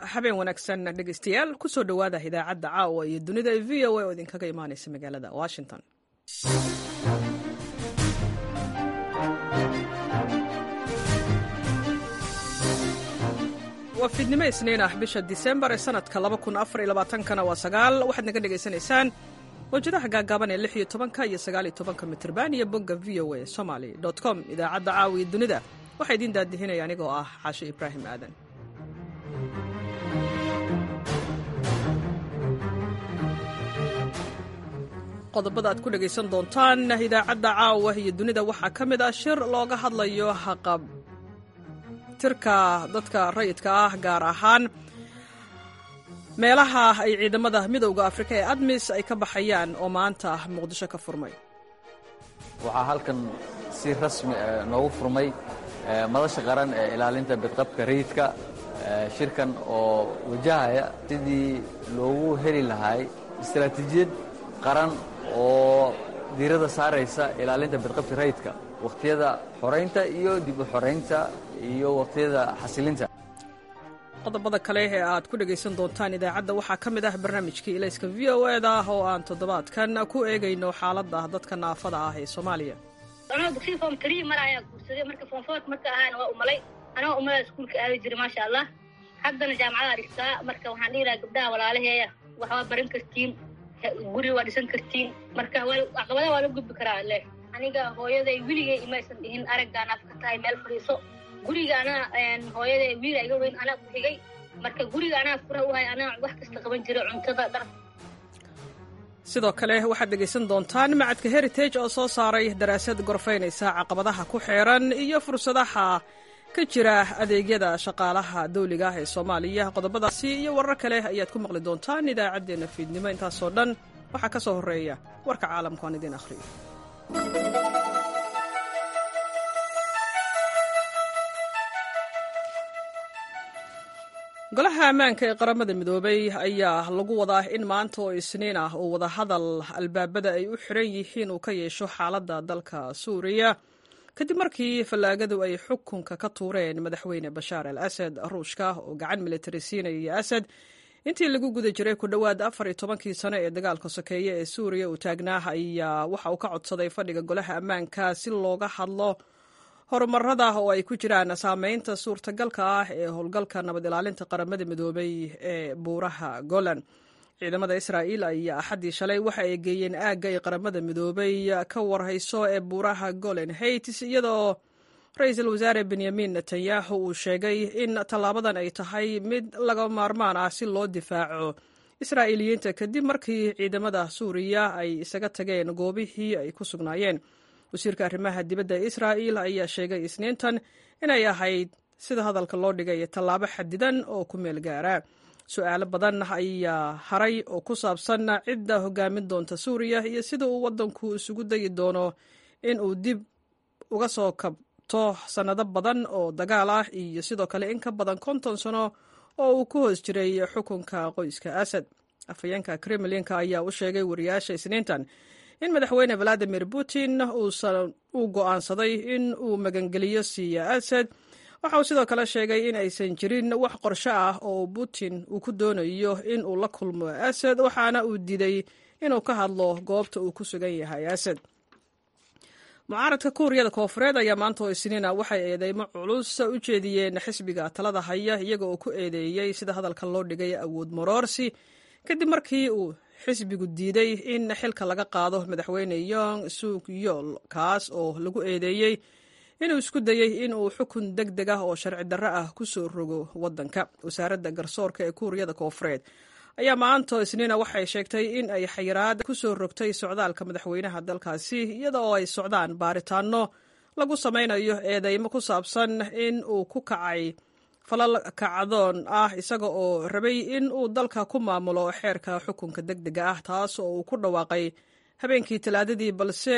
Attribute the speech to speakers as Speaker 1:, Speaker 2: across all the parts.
Speaker 1: habeen wanaagsan dhegeystayaal kusoo dhowaada idaacadda caawa iyo dunida v o a oo idinkaga imaaneysa magaalada washington waa fiidnimo isniin ah bisha disembar ee sanadka kana waa sagaal waxaad naga dhegaysanaysaan mawjadaha gaagaaban ee lix iyo tobanka iyo sagaaliyo tobanka mitrban iyo bogga v o a somaly com idaacadda caawa iyo dunida waxaa idiin daadihinaya anigoo ah xaashe ibraahim aadan qodobada aad ku dhegaysan doontaan idaacadda caawa iyo dunida waxaa ka mid ah shir looga hadlayo haqab tirka dadka rayidka ah gaar ahaan meelaha ay ciidamada midowda afrika ee admis ay ka baxayaan oo maanta muqdisho ka furmay
Speaker 2: waxaa halkan si rasmi noogu furmay madasha qaran ee ilaalinta bidqabka rayidka shirkan oo wajahaya sidii loogu heli lahay istaraatiijiyad qaran oo diirada saaraysa ilaalinta bidqabka rayidka wakhtiyada xoraynta iyo dib u xoraynta iyo wakhtiyada xasilinta
Speaker 1: qodobada kale ee aad ku dhegaysan doontaan idaacadda waxaa ka mid ah barnaamijkii ilayska v o eda ah oo aan toddobaadkan ku eegayno xaaladda dadka naafada ah ee soomaaliya
Speaker 3: anoo dugsiga form trii mar ayaa guursaday marka form foort marka ahaana waa umalay anoo umalada iskuulka aadi jiray maasha allah haddana jaamacada dhigtaa marka waxaan dhihi lahaa gabdhaha walaalaheeya waxbaa baran kartiin guri waa dhisan kartiin marka caqabadaha waa la gudbi karaa leh aniga hooyaday weligay imaysan dhihin araggaan af ka tahay meel fadhiiso guriga anaa hooyaday wiila iga weyn anaa ku xigay marka guriga anaa fura u hay anaa wax kasta qaban jiray cuntada dhar
Speaker 1: sidoo kale waxaad dhegaysan doontaan macadka heritage oo soo saaray daraasad gorfaynaysa caqabadaha ku xeeran iyo fursadaha ka jira adeegyada shaqaalaha dawliga ah ee soomaaliya qodobadaasi iyo warar kale ayaad ku maqli doontaan idaacaddeenna fiidnimo intaasoo dhan waxaa ka soo horreeya warka caalamku aan idiin akhriyo golaha ammaanka ee qaramada midoobay ayaa lagu wadaa in maanta oo isniin ah uu wadahadal albaabada ay u xiran yihiin uu ka yeesho xaaladda dalka suuriya kadib markii fallaagadu ay xukunka ka tuureen madaxweyne bashaar al asad ruushka oo gacan militari siinaya asad intii lagu guda jiray ku dhowaad afar iyo tobankii sano ee dagaalka sokeeye ee suuriya uu taagnaa ayaa waxa uu ka codsaday fadhiga golaha ammaanka si looga hadlo horumarada oo ay ku jiraan saameynta suurtagalka ah ee howlgalka nabad ilaalinta qaramada midoobay ee buuraha golan ciidamada israa'iil ayaa axaddii shalay waxa ay geeyeen aagga ay qaramada midoobay ka warhayso ee buuraha golan haitis iyadoo ra-iisul wasaare benyamin netanyahu uu sheegay in tallaabadan ay tahay mid laga maarmaan ah si loo difaaco israa'iiliyiinta kadib markii ciidamada suuriya ay isaga tageen goobihii ay ku sugnaayeen wasiirka arrimaha dibadda ee israa'iil ayaa sheegay isniintan inay ahayd sida hadalka loo dhigay tallaabo xadidan oo ku meel gaara su-aalo badan ayaa haray oo ku saabsan cidda hogaamin doonta suuriya iyo sida uu waddanku isugu dayi doono in uu dib uga soo kabto sannado badan oo dagaal ah iyo sidoo kale in ka badan konton sano oo uu ku hoos jiray xukunka qoyska asad afhayeenka kremlinka ayaa u sheegay wariyaasha isniintan in madaxweyne valadimir putin uu go'aansaday in uu magangeliyo siiya asad waxa uu sidoo kale sheegay in aysan jirin wax qorsho ah oo putin uu ku doonayo in uu la kulmo asad waxaana uu diiday inuu ka hadlo goobta uu ku sugan yahay asad mucaaradka kuuriyada koofureed ayaa maanta oo isniina waxay eedeymo culus u jeediyeen xisbiga talada haya iyaga oo ku eedeeyey sida hadalka loo dhigay awood maroorsi kadib markii uu xisbigu diiday in xilka laga qaado madaxweyne yong suk yool kaas oo lagu eedeeyey inuu isku dayey in uu xukun deg deg ah oo sharci darro ah ku soo rogo waddanka wasaaradda garsoorka ee kuuriyada koofureed ayaa maanta isniina waxay sheegtay in ay xayiraad ku soo rogtay socdaalka madaxweynaha dalkaasi iyada oo ay socdaan baaritaano lagu samaynayo eedeymo ku saabsan in uu ku kacay falal kacdoon ah isaga oo rabay in uu dalka ku maamulo xeerka xukunka deg dega ah taas oo uu ku dhawaaqay habeenkii talaadadii balse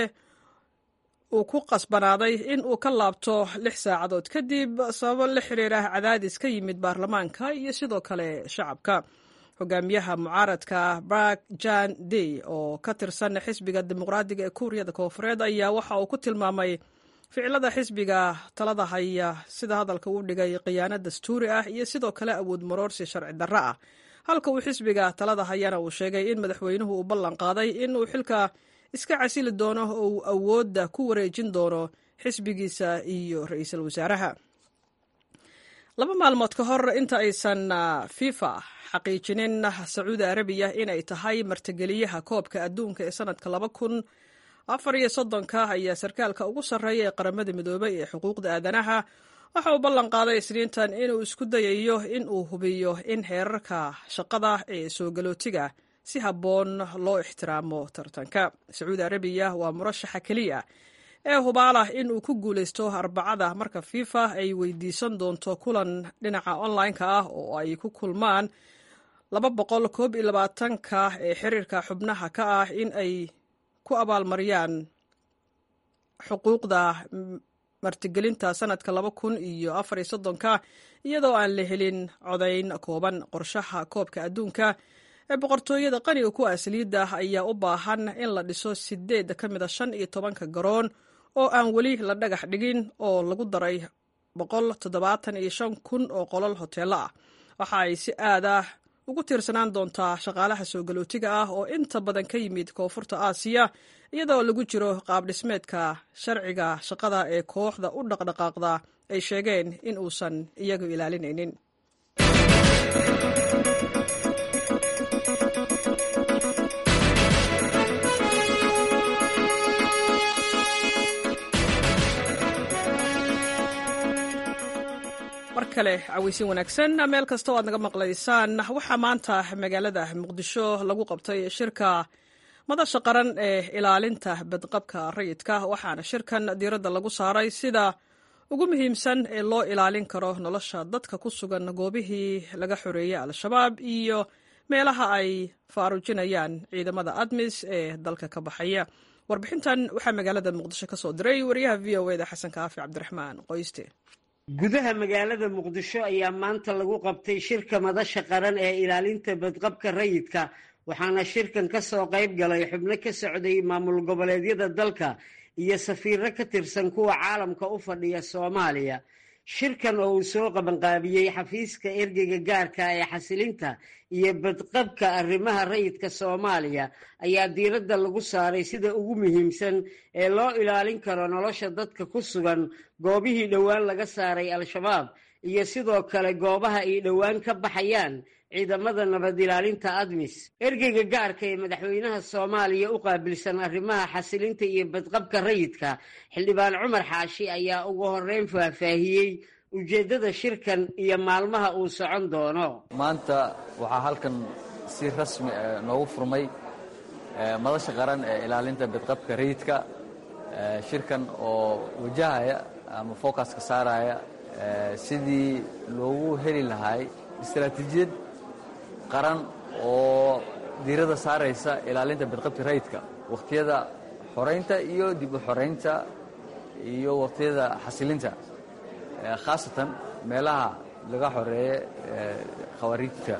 Speaker 1: uu ku qasbanaaday in uu ka laabto lix saacadood kadib sababo la xiriira cadaadis ka yimid baarlamaanka iyo sidoo kale shacabka hogaamiyaha mucaaradka bark jan dey oo ka tirsan xisbiga dimuqraadiga ee kuuriyada koofureed ayaa waxa uu ku tilmaamay ficilada xisbiga talada haya sida hadalka uu dhigay khiyaano dastuuri ah iyo sidoo kale awood maroorsi sharci darro ah halka uu xisbiga talada hayana uu sheegay in madaxweynuhu uu ballan qaaday in uu xilka iska casili doono oo uu awoodda ku wareejin doono xisbigiisa iyo ra-iisul wasaaraha laba maalmood ka hor inta aysan fifa xaqiijinin sacuudi arabiya inay tahay martigeliyaha koobka adduunka ee sanadka laba kun afar iyo soddonka ayaa sarkaalka ugu sarreeya ee qaramada midoobay ee xuquuqda aadanaha waxa uu ballan qaaday isniintan inuu isku dayayo in uu hubiyo in heerarka shaqada ee soo galootiga si habboon loo ixtiraamo tartanka sacuudi arabiya waa murashaxa keliya ee hubaalah in uu ku guulaysto arbacada marka fifa ay weydiisan doonto kulan dhinaca online-ka ah oo ay ku kulmaan laba boqol koob iyo labaatanka ee xiriirka xubnaha ka ah in ay ku abaalmariyaan xuquuqda martigelinta sanadka laba kun iyo afar iyo soddonka iyadoo aan la helin codayn kooban qorshaha koobka adduunka ee boqortooyada qaniga ku asliidda ayaa u baahan in la dhiso sideed ka mid a shan iyo tobanka garoon oo aan weli la dhagax dhigin oo lagu daray boqol toddobaatan iyo shan kun oo qolol hoteello ah waxa ay si aad ah ugu tiirsanaan doontaa shaqaalaha soo galootiga ah oo inta badan ka yimid koonfurta aasiya iyadoo lagu jiro qaab dhismeedka sharciga shaqada ee kooxda u dhaqdhaqaaqda ay sheegeen in uusan iyagu ilaalinaynin mar kale caweysin wanaagsan meel kasta o aad naga maqlaysaan waxaa maanta magaalada muqdisho lagu qabtay shirka madasha qaran ee ilaalinta badqabka rayidka waxaana shirkan diiradda lagu saaray sida ugu muhiimsan ee loo ilaalin karo nolosha dadka ku sugan goobihii laga xoreeyey al-shabaab iyo meelaha ay faarujinayaan ciidamada admis ee dalka ka baxaya warbixintan waxaa magaalada muqdisho ka soo diray wariyaha v o eda xasan kaafi cabdiraxmaan qoyste
Speaker 4: gudaha magaalada muqdisho ayaa maanta lagu qabtay shirka madasha qaran ee ilaalinta badqabka rayidka waxaana shirkan ka soo qayb galay xubno ka socday maamul goboleedyada dalka iyo safiiro ka tirsan kuwa caalamka u fadhiya soomaaliya shirkan oo uu soo qabanqaabiyey xafiiska ergeyga gaarka ee xasilinta iyo badqabka arrimaha rayidka soomaaliya ayaa diiradda lagu saaray sida ugu muhiimsan ee loo ilaalin karo nolosha dadka ku sugan goobihii dhowaan laga saaray al-shabaab iyo sidoo kale goobaha ay dhowaan ka baxayaan ciidamada nabad ilaalinta admis ergeyga gaarka ee madaxweynaha soomaaliya u qaabilsan arrimaha xasilinta iyo badqabka rayidka xildhibaan cumar xaashi ayaa ugu horeyn faahfaahiyey ujeeddada shirkan iyo maalmaha uu socon doono
Speaker 2: maanta waxaa halkan si rasmi noogu furmay madasha qaran ee ilaalinta badqabka rayidka shirkan oo wajahaya ama focuska saaraya sidii loogu heli lahay istaraatiijiyad qaran oo diiradda saaraysa ilaalinta badqabka rayidka wakhtiyada xoraynta iyo dib u xoraynta iyo wakhtiyada xasilinta khaasatan meelaha laga xoreeye khawariijta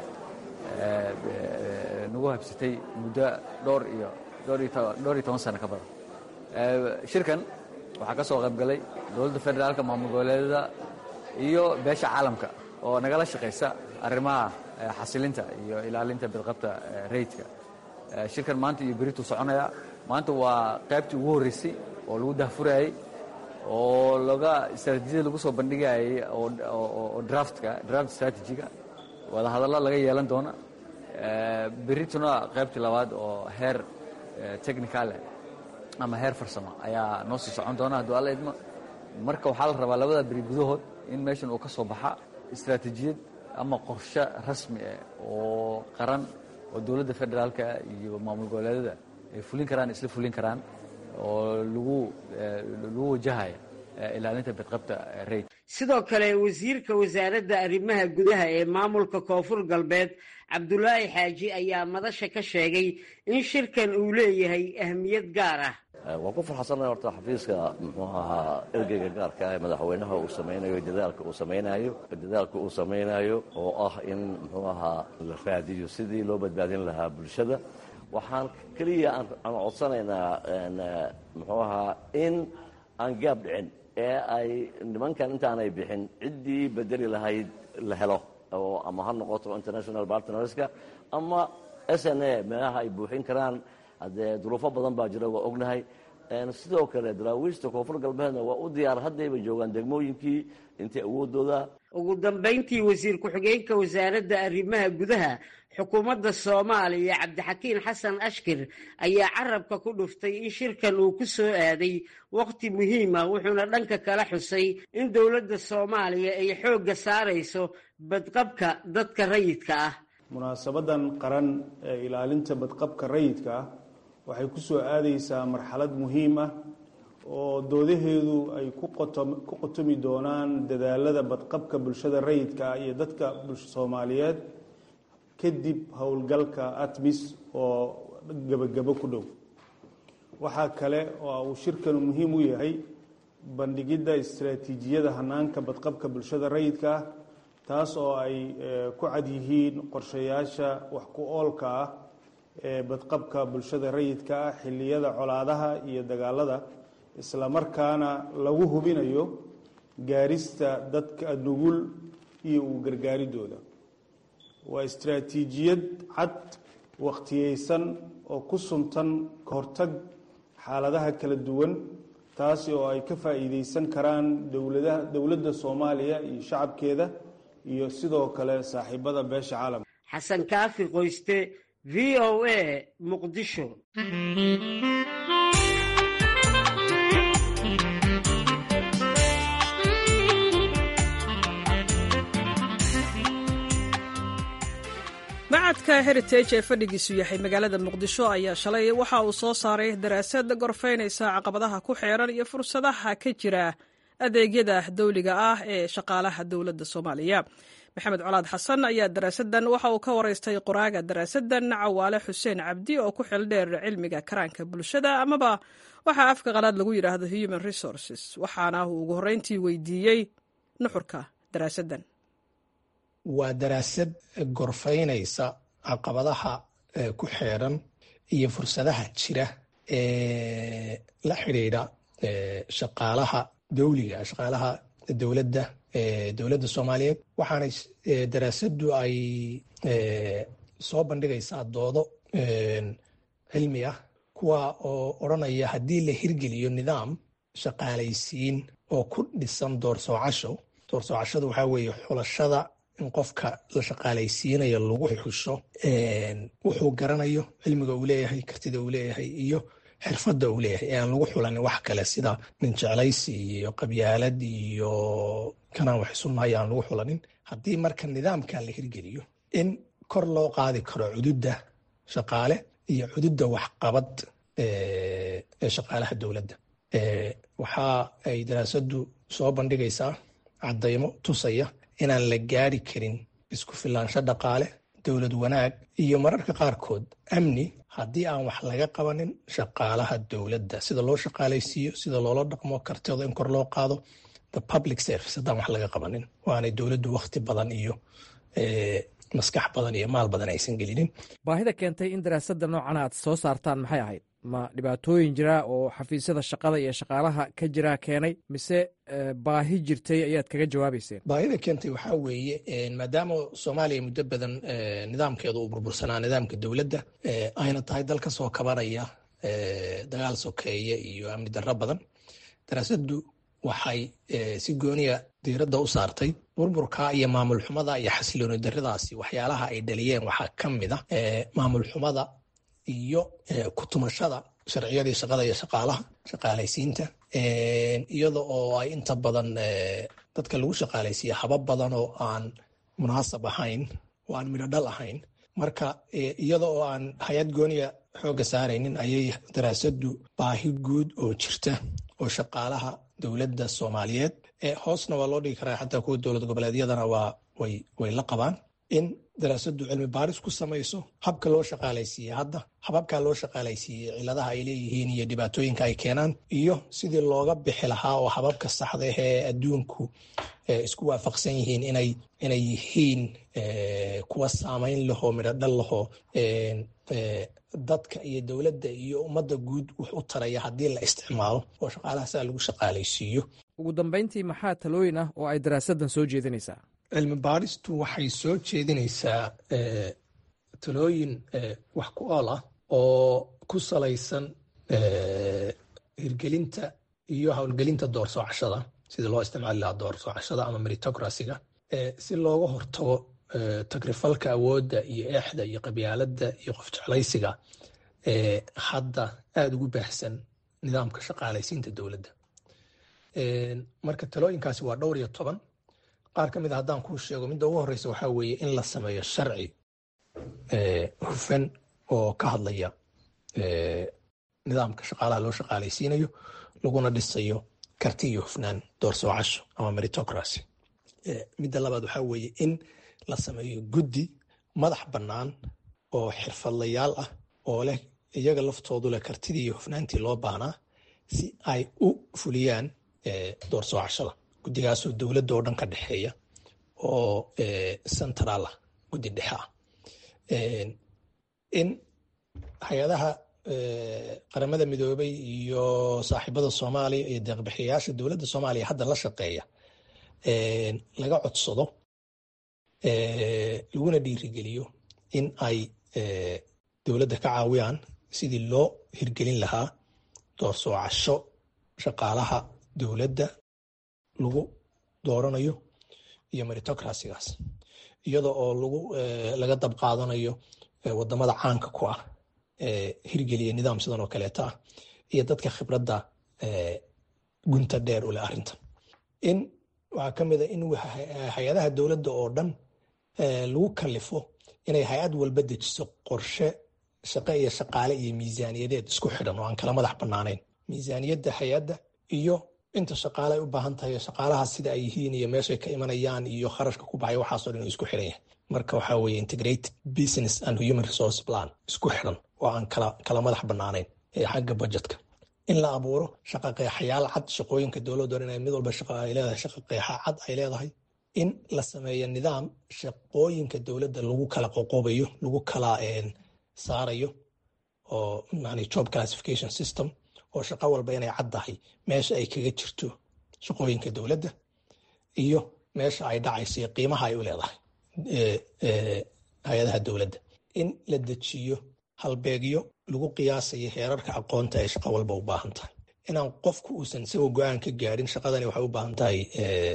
Speaker 2: nagu habsatay muddo dhowr iyo dhowr iyo toban sano ka badan shirkan waxaa ka soo qayb galay dowladda federaalka maamul goboleedyada iyo beesha caalamka oo nagala shaqaysa arrimaha xasilinta iyo ilaalinta badqabta rayidka shirkan maanta iyo berituu soconaya maanta waa qaybtii ugu horreysay oo lagu dahfurayey oo laga istraatiijiyada lagu soo bandhigayay oo draftka draft strategiga wadahadallo laga yeelan doona berituna qaybtii labaad oo heer technicale ama heer farsamo ayaa noo sii socon doona hadduu alla idmo marka waxaa la rabaa labada beri gudahood in meeshan uu ka soo baxa istraatiijiyad ama qorshe rasmi ah oo qaran oo dowladda federaalka iyo maamul goboleedyada ay fulin karaan isla fulin karaan oo lagu lagu wajahaya ilaalinta badqabta rayd
Speaker 4: sidoo kale wasiirka wasaaradda arrimaha gudaha ee maamulka koonfur galbeed cabdulaahi xaaji ayaa madasha ka sheegay in shirkan uu leeyahay ahmiyad gaar ah
Speaker 5: waan ku farxansanahay horta xafiiska muxuu ahaa ergeyga gaarka ee madaxweynaha uu samaynayo dadaalka uu samaynayo dadaalka uu samaynayo oo ah in muxuu ahaa la raadiyo sidii loo badbaadin lahaa bulshada waxaan keliya aan codsanaynaa muxuu ahaa in aan gaab dhicin ee ay nimankan intaanay bixin ciddii bedeli lahayd la helo oo ama ha noqoto international partnerska ama s n a meelaha ay buuxin karaan haddee duruufo badan baa jira waa ognahay sidoo kale daraawiishta koonfur galbeedna waa u diyaar haddayba joogaan degmooyinkii intay awoodooda
Speaker 4: ugu dambayntii wasiir ku-xigeenka wasaaradda arrimaha gudaha xukuumadda soomaaliya cabdixakiin xasan ashkir ayaa carabka ku dhuftay in shirkan uu ku soo aaday wakhti muhiima wuxuuna dhanka kala xusay in dowladda soomaaliya ay xoogga saarayso badqabka dadka rayidka ah
Speaker 6: munaasabadan qaran ee ilaalinta badqabka rayidka ah waxay ku soo aadaysaa marxalad muhiim ah oo doodaheedu ay ku qotomi doonaan dadaalada badqabka bulshada rayidka ah iyo dadka soomaaliyeed kadib howlgalka atmis oo gebagabo ku dhow waxaa kale oo uu shirkanu muhiim u yahay bandhigidda istaraatiijiyada hanaanka badqabka bulshada rayidka ah taas oo ay ku cad yihiin qorshayaasha wax ku oolka ah ee badqabka bulshada rayidka ah xilliyada colaadaha iyo dagaalada isla markaana lagu hubinayo gaarista dadka nugul iyo uu gargaaridooda waa istaraatiijiyad cad wakhtiyeysan oo ku suntan ka hortag xaaladaha kala duwan taasi oo ay ka faa'iideysan karaan dowladaha dowladda soomaaliya iyo shacabkeeda iyo sidoo kale saaxiibada beesha caalamka
Speaker 4: xasan kaafi qoyste v o a muqdisho
Speaker 1: macadka heritage ee fadhigiisu yahay magaalada muqdisho ayaa shalay waxa uu soo saaray daraasad gorfaynaysa caqabadaha ku xeeran iyo fursadaha ka jira adeegyada dawliga ah ee shaqaalaha dowladda soomaaliya maxamed colaad xasan ayaa daraasadan waxa uu ka waraystay qoraaga daraasadan cawaale xuseen cabdi oo ku xildheer cilmiga karaanka bulshada amaba waxaa afka qalaad lagu yidhaahdo human resources waxaana uu ugu horreyntii weydiiyey nuxurka daraasadan
Speaker 7: waa daraasad gorfaynaysa caqabadaha ku xeeran iyo fursadaha jira ee la xidhiidha shaqaalaha dowliga shaqaalaha dowladda dowladda soomaaliyeed waxaana daraasaddu ay soo bandhigaysaa doodo cilmi ah kuwa oo odranaya haddii la hirgeliyo nidaam shaqaalaysiin oo ku dhisan doorsoocasho doorsoocashadu waxaa weeye xulashada in qofka la shaqaalaysiinayo lagu xusho wuxuu garanayo cilmiga uu leeyahay kartida uu leeyahay iyo xirfadda uu leeyahay ee aan lagu xulanin wax kale sida nin jeclaysi iyo qabyaalad iyo kanaan wax isunnahay aan lagu xulanin haddii marka nidaamka la hirgeliyo in kor loo qaadi karo cududda shaqaale iyo cududda waxqabad ee shaqaalaha dowladda waxa ay daraasaddu soo bandhigaysaa caddaymo tusaya inaan la gaari karin isku filaansho dhaqaale dowlad wanaag iyo mararka qaarkood amni haddii aan wax laga qabanin shaqaalaha dowladda sida loo shaqaalaysiiyo sida loola dhaqmo kartida in kor loo qaado the public service haddaan wax laga qabanin waanay dowladdu wakhti badan iyo maskax badan iyo maal badan aysan gelinin
Speaker 8: baahida keentay in daraasadda noocan aad soo saartaan maxay ahayd ma dhibaatooyin jira oo xafiisyada shaqada iyo shaqaalaha ka jira keenay mise baahi jirtay ayaad kaga jawaabayseen
Speaker 7: baahida keentay waxaa weeye maadaama soomaaliya muddo badan nidaamkeedu uu burbursanaa nidaamka dowladda ayna tahay dal ka soo kabanaya dagaal sokeeye iyo amni darro badan daraasaddu waxay si gooniya diiradda u saartay burburka iyo maamul xumada iyo xasilooni darradaasi waxyaalaha ay dhaliyeen waxaa ka mid a maamul xumada iyo kutumashada sharciyadii shaqada iyo shaqaalaha shaqaalaysiinta iyada oo ay inta badan dadka lagu shaqaalaysiiya habab badan oo aan munaasab ahayn oo aan midho dhal ahayn marka iyada oo aan hay-ad gooniya xoogga saaraynin ayay daraasaddu baahi guud oo jirta oo shaqaalaha dowladda soomaaliyeed hoosna waa loo dhigi karaa xataa kuwa dowlad goboleedyadana waa way way la qabaan in daraasaddu cilmi baaris ku samayso habka loo shaqaalaysiiyey hadda hababkaa loo shaqaalaysiiyey ciladaha ay leeyihiin iyo dhibaatooyinka ay keenaan iyo sidii looga bixi lahaa oo hababka saxda ah ee adduunku isku waafaqsan yihiin inay inay yihiin kuwa saamayn lahoo midho dhal lahoo dadka iyo dowladda iyo ummadda guud wax u taraya haddii la isticmaalo oo shaqaalaha saa lagu shaqaalaysiiyo
Speaker 8: ugu dambayntii maxaa talooyin ah oo ay daraasaddan soo jeedinaysaa
Speaker 7: cilmi baadhistu waxay soo jeedinaysaa talooyin wax ku ool ah oo ku salaysan hirgelinta iyo howlgelinta doorsoocashada sidii loo isticmaali lahaa doorsoocashada ama meritocracyga si looga hortago tagrifalka awoodda iyo eexda iyo qabyaaladda iyo qof jeclaysiga hadda aada ugu baahsan nidaamka shaqaalaysiinta dowladda marka talooyinkaasi waa dhowr iyo toban qaar ka mid a haddaan kuu sheego midda ugu horeysa waxaa weeye in la sameeyo sharci hufan oo ka hadlaya nidaamka shaqaalaha loo shaqaalaysiinayo laguna dhisayo karti iyo hufnaan doorsoocasho ama meritocracy midda labaad waxaa weeye in la sameeyo guddi madax bannaan oo xirfadlayaal ah oo leh iyaga laftoodu leh kartidii iyo hufnaantii loo baahnaa si ay u fuliyaan doorsoocashada guddigaasoo dowladda oo dhan ka dhexeeya oo central ah guddi dhexe ah in hay-adaha qaramada midoobay iyo saaxiibada soomaaliya iyo deeqbixiyayaasha dowladda soomaaliya hadda la shaqeeya laga codsado laguna dhiirigeliyo in ay dowladda ka caawiyaan sidii loo hirgelin lahaa doorsoocasho shaqaalaha dowladda lagu dooranayo iyo meritocracygaas iyada oo lagu laga dab qaadanayo wadamada caanka ku ah hirgeliya nidaam sidan oo kaleeta ah iyo dadka khibradda gunta dheer u leh arrintan in waxaa ka mid a in hay-adaha dowladda oo dhan lagu kalifo inay hay-ad walba dejiso qorshe shaqe iyo shaqaale iyo miisaaniyadeed isku xidhan oo aan kala madax bannaanayn miisaaniyadda hay-adda iyo inta shaqaale ay u baahan tahay shaqaalaha sida ay yihiin iyo meeshay ka imanayaan iyo kharashka ku baxay waxaasoo dhan isku xidhan yahay marka waxaa weeye integrated business and human resource plan isku xidhan oo aan kala kala madax bannaanayn ee xagga budgetka in la abuuro shaqa qeexayaal cad shaqooyinka dowladda dhan inay mid walba shaqa ay leedahay shaqa qeexa cad ay leedahay in la sameeyo nidaam shaqooyinka dowladda lagu kala qoqobayo lagu kala saarayo oo yani job classification system oo shaqo walba inay caddahay meesha ay kaga jirto shaqooyinka dowladda iyo meesha ay dhacayso iyo qiimaha ay u leedahay hay-adaha dowladda in la dejiyo halbeegyo lagu qiyaasayo heerarka aqoonta ay shaqo walba u baahan tahay inaan qofku uusan isagoo go-aan ka gaarin shaqadani waxay u baahan tahay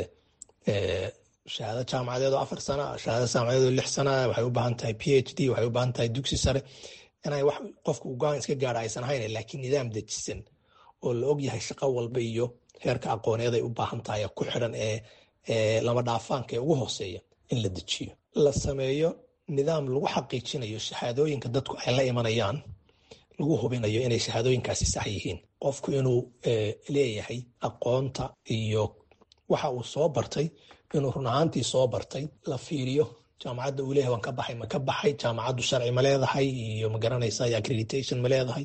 Speaker 7: shahaado jaamacadeed oo afar sana shahaado jaamacadeed oo lix sana waxay u baahan tahay p h d waxay u baahan tahay dugsi sare inay wax qofku go-aan iska gaara aysan ahayn laakiin nidaam dejisan oo la og yahay shaqo walba iyo heerka aqooneed ay u baahan tahay ku xidhan ee lama dhaafaanka ee ugu hooseeya in la dejiyo la sameeyo nidaam lagu xaqiijinayo shahaadooyinka dadku ay la imanayaan lagu hubinayo inay shahaadooyinkaasi sax yihiin qofku inuu leeyahay aqoonta iyo waxa uu soo bartay inuu run ahaantii soo bartay la fiiriyo jaamacadda uu leeyahay waan ka baxay ma ka baxay jaamacaddu sharci ma leedahay iyo ma garanaysa accreditation ma leedahay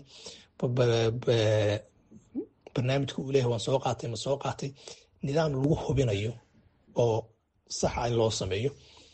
Speaker 7: barnaamijka uu leeyahay waan soo qaatay ma soo qaatay nidaam lagu hubinayo oo saxa in loo sameeyo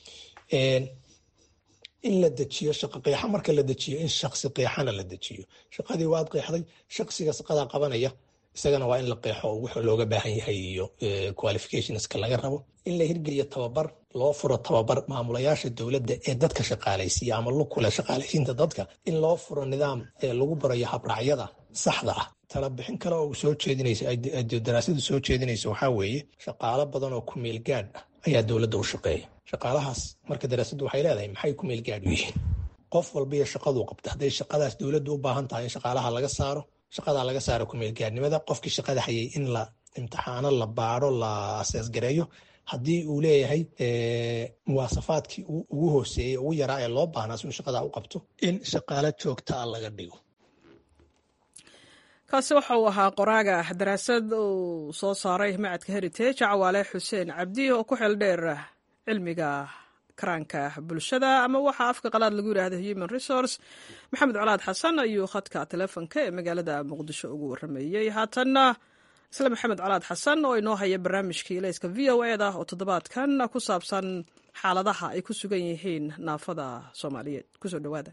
Speaker 7: in la dejiyo shaqo qeexa marka la dejiyo in shaksi qeexana la dejiyo shaqadii waad qeexday shaksiga shaqadaa qabanaya isagana waa in la qeexo wuxuu looga baahan yahay iyo qualificationska laga rabo in la hirgeliyo tababar loo furo tababar maamulayaasha dowladda ee dadka shaqaalaysiiya ama lukule shaqaalaysiinta dadka in loo furo nidaam lagu barayo habraacyada saxda ah talabixin kale oo soo jeedinaysa daraasadu soo jeedinaysa waxaa weeye shaqaalo badan oo ku meel gaadh ah ayaa dowladda u shaqeeya shaqaalahaas marka daraasaddu waxay leedahay maxay ku meel gaadh u yihiin qof walba iyo shaqaduu qabta hadday shaqadaas dowladdu u baahan tahay in shaqaalaha laga saaro shaqadaa laga saaro kumeelgaadnimada qofkii shaqada hayay in la imtixaano la baaro la aseesgareeyo haddii uu leeyahay muwaasafaadkii ugu hooseeyey ugu yaraa ee loo baahnaa si uu shaqadaa u qabto in shaqaalo joogtaa laga dhigo
Speaker 1: kaasi waxa uu ahaa qoraaga daraasad uu soo saaray macadka heritage cawaale xuseen cabdi oo ku xeel dheer cilmiga karaanka bulshada ama waxaa afka qalaad lagu yidhaahda human resource maxamed colaad xasan ayuu khadka telefonka ee magaalada muqdisho ugu warameeyey haatanna isla maxamed colaad xasan oo inoo haya barnaamijkii ilayska v o eda oo toddobaadkan ku saabsan xaaladaha ay ku sugan yihiin naafada soomaaliyeed kusoo dhowaada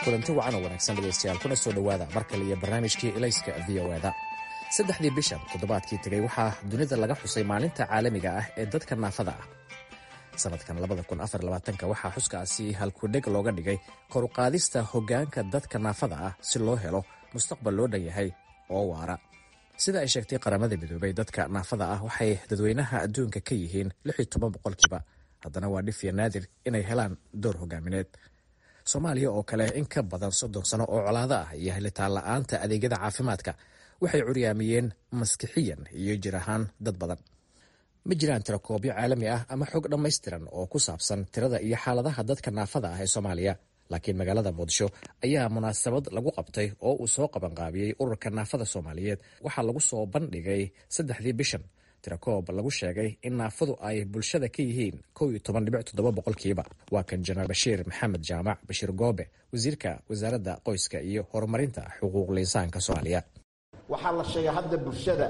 Speaker 9: kulanti wacan oo wanaagsan dhegaystayaal kuna soo dhowaada mar kale iyo barnaamijkii ilayska v o eda saddexdii bishan toddobaadkii tegey waxaa dunida laga xusay maalinta caalamiga ah ee dadka naafada ah sanadkan waxaa xuskaasi halkudheg looga dhigay koruqaadista hoggaanka dadka naafada ah si loo helo mustaqbal loo dhan yahay oo waara sida ay sheegtay qaramada midoobay dadka naafada ah waxay dadweynaha adduunka ka yihiin boqolkiiba haddana waa dhif iyo naadir inay helaan door hogaamineed soomaaliya oo kale in ka badan soddon sano oo colaado ah iyo helitaan la-aanta adeegyada caafimaadka waxay curyaamiyeen maskixiyan iyo jir ahaan dad badan ma jiraan tirakoobyo caalami ah ama xog dhammaystiran oo ku saabsan tirada iyo xaaladaha dadka naafada ah ee soomaaliya laakiin magaalada muqdisho ayaa munaasabad lagu qabtay oo uu soo qabanqaabiyey ururka naafada soomaaliyeed waxaa lagu soo bandhigay saddexdii bishan tirakoob lagu sheegay in naafadu ay bulshada ka yihiin boqolkiiba waa kan janaal bashiir maxamed jaamac bashiir goobe wasiirka wasaaradda qoyska iyo horumarinta xuquuqul insaanka soomaaliya
Speaker 10: waxaa la sheegay hadda bulshada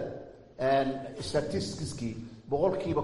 Speaker 10: statistiskii boqolkiiba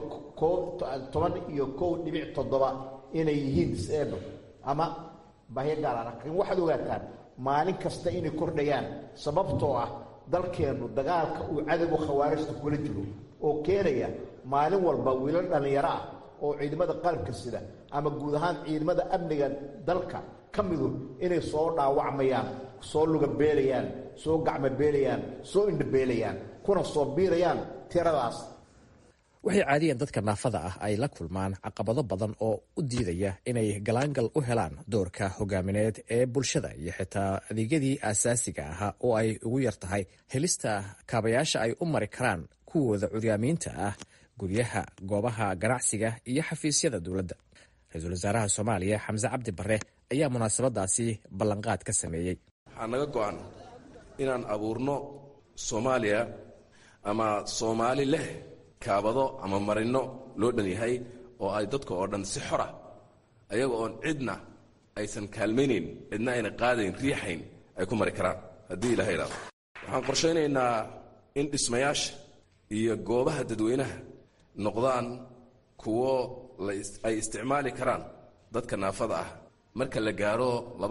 Speaker 10: toban iyo kow dhibic toddoba inay yihiin disable ama bahyo gaala laakiin waxaad ogaataan maalin kasta inay kordhayaan sababtoo ah dalkeennu dagaalka uu cadowga khawaarijta kula jiro oo keenaya maalin walba wiilal dhallinyaro ah oo ciidamada qalabka sida ama guud ahaan ciidamada amniga dalka ka midu inay soo dhaawacmayaan soo lugabeelayaan soo gacmobeelayaan soo indhabeelayaan kuna soo biirayaan tiradaas
Speaker 9: waxay caadiyan dadka naafada ah ay la kulmaan caqabado badan oo u diidaya inay galaangal u helaan doorka hogaamineed ee bulshada iyo xitaa adeegyadii aasaasiga ahaa oo ay ugu yar tahay helista kaabayaasha ay u mari karaan kuwooda curyaamiinta ah guryaha goobaha ganacsiga iyo xafiisyada dowladda ra-iisul wasaaraha soomaaliya xamse cabdi bare ayaa munaasabadaasi ballanqaad ka sameeyey
Speaker 11: waxaa naga go-an inaan abuurno soomaaliya ama soomaali leh kaabado ama marino loo dhan yahay oo ay dadka oo dhan si xora ayaga oon cidna aysan kaalmaynayn cidna ayna qaadayn riixayn ay ku mari karaan haddii ilaha idhaado waxaan qorshaynaynaa in dhismayaasha iyo goobaha dadweynaha noqdaan kuwo ay isticmaali karaan dadka naafada ah marka la gaaro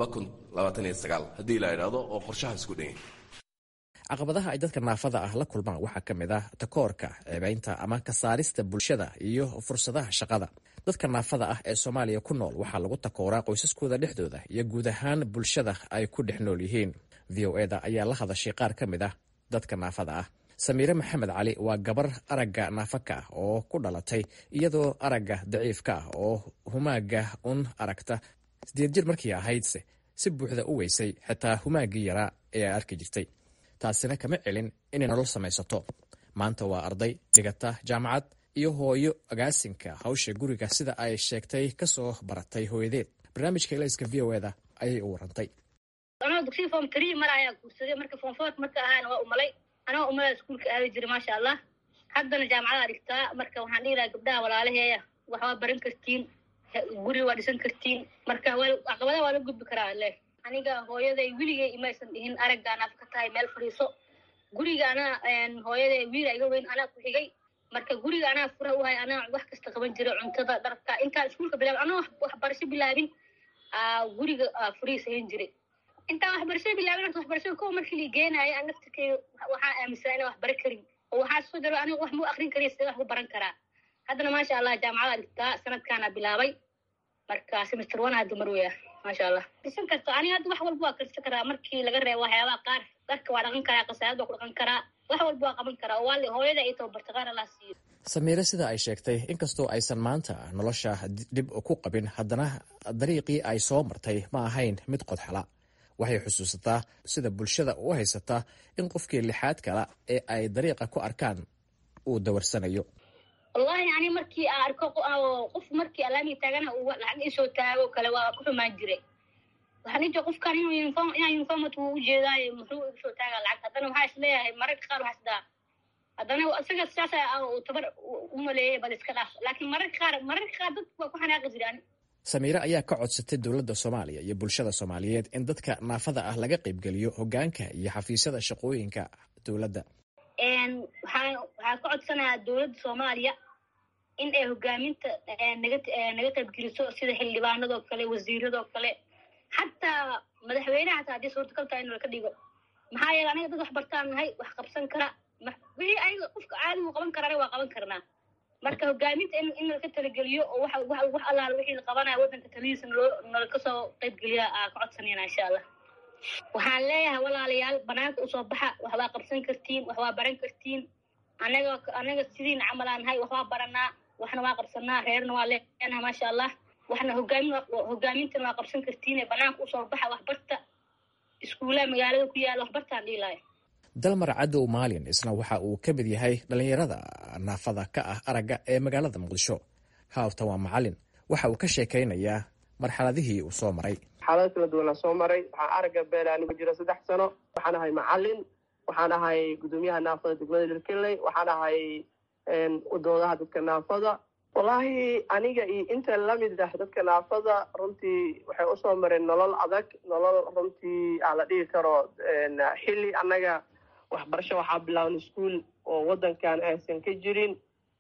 Speaker 11: haddii la idhaahdo oo qorshahaas ku dhan yahay
Speaker 9: caqabadaha ay dadka naafada ah la kulmaan waxaa ka mid ah takoorka ceebaynta ama ka saarista bulshada iyo fursadaha shaqada dadka naafada ah ee soomaaliya ku nool waxaa lagu takooraa qoysaskooda dhexdooda iyo guud ahaan bulshada ay ku dhex nool yihiin v o eda ayaa la hadashay qaar ka mid ah dadka naafada ah samiire maxamed cali waa gabar aragga naafaka ah oo ku dhalatay iyadoo aragga daciifka ah oo humaaga un aragta sideed jir markii ahaydse si buuxda u weysay xitaa humaaggii yaraa ee ay arki jirtay taasina kama celin inay nolol samaysato maanta waa arday dhigata jaamacad iyo hooyo agaasinka hawsha guriga sida ay sheegtay kasoo baratay hooyadeed barnaamijka ilayska v o eda ayay u warantay
Speaker 3: anoo dugsiga form tree mar ayaa guursaday marka form four marka ahaana waa umalay anoo umala iskuulka aadi jiray maasha allah haddana jaamacada dhigtaa marka waxaan dhihi lahaa gabdhaha walaalaheeya waxbaa baran kartiin guri waa dhisan kartiin marka caqabadaha waa la gudbi karaa le aniga hooyaday weligay imaysan dhihin araggaan af ka tahay meel fadhiiso guriga anaa hooyaday wiila iga weyn anaa ku xigay marka guriga anaa fura u hay anaa wax kasta qaban jiray cuntada dharka intaan iskuulka bilaabin anoo waxbarasho bilaabin guriga furiisayan jiray intaan waxbarashada bilaabin horta waxbarashada kowa markii la geenaayo aan naftirkeyga waxaa aaminsanaa inaan wax bara karin oo waxaa soo daro aniga wax mu akrin kariya sidee wax ku baran karaa haddana maasha allah jaamacada dhigtaa sanadkaana bilaabay marka semester one hadda mar weya maasha allah dhisan karto aniga hadda wax walba waa karsan karaa markii laga reebo waxyaabaha qaar dharka waa dhaqan karaa qasaayad waa ku dhaqan karaa wax walba waa qaban karaa oo waa hooyada ay tababarta qaar allah siiyo
Speaker 9: samiire sida ay sheegtay inkastoo aysan maanta nolosha dhib ku qabin haddana dariiqii ay soo martay ma ahayn mid qodxala waxay xusuusataa sida bulshada u haysataa in qofkii lixaad kala ee ay dariiqa ku arkaan uu dawarsanayo
Speaker 3: wallahi ani markii aan arko qof markii alaamii taagana uu lacag isoo taago kale waa ku xumaan jiray waxaan ijia qofkan inuu uniform inaa uniformat wuu ujeedaayo muxuu isoo taagaa lacag haddana waxaa is leeyahay mararka qaar waxaa isdaa haddana isaga saasa uu tabar u maleeyay bal iska dhaaf laakiin mararka qaar mararka qaar dad waa ku xanaaqi jiray ani
Speaker 9: samiire ayaa ka codsatay dowladda soomaaliya iyo bulshada soomaaliyeed in dadka naafada ah laga qaybgeliyo hogaanka iyo xafiisyada shaqooyinka dowladda
Speaker 3: waxaan waxaan ka codsanayaa dowladda soomaaliya in ay hogaaminta naga naga qaybgeliso sida xildhibaanadoo kale wasiiradoo kale xataa madaxweynaha hataa haddii suurtagal tahay in laka dhigo maxaa yeele aniga dad wax bartaan nahay wax qabsan kara wixii ayaga qofka caadigu qaban karana waa qaban karnaa marka hogaaminta in in laka talageliyo oo wax wax wax allaala wixii la qabanaya waddanka talihiisa naloo nalaka soo qaybgeliya aa ka codsanayna insha allah waxaan leeyahay walaalayaal banaanka usoo baxa wax waa qabsan kartiin wax waa baran kartiin anaga anaga sidiina camalaan nahay wax waa baranaa waxna waa qabsanaa reerna waa leenaha maasha allah waxna hogaamin hogaamintana waa qabsan kartiin banaanka usoo baxa wax barta iskuulaha magaalada ku yaala wax bartaan dhihi lahay
Speaker 9: dalmar cadow maalin isna waxa uu ka mid yahay dhallinyarada naafada ka ah aragga ee magaalada muqdisho haafta waa macalin waxa uu ka sheekaynayaa marxaladihii uu soo maray
Speaker 12: xaalado kala duwanaa soo maray waxaa aragga beela anigu jira saddex sano waxaan ahay macalin waxaan ahay guddoomiyaha naafada degmada lirkeley waxaan ahay udoodaha dadka naafada wallaahi aniga iyo inta lamid ah dadka naafada runtii waxay usoo mareen nolol adag nolol runtii aan la dhigi karo xilli annaga waxbarasho waxaa bilaabnay iskuol oo waddankan aysan ka jirin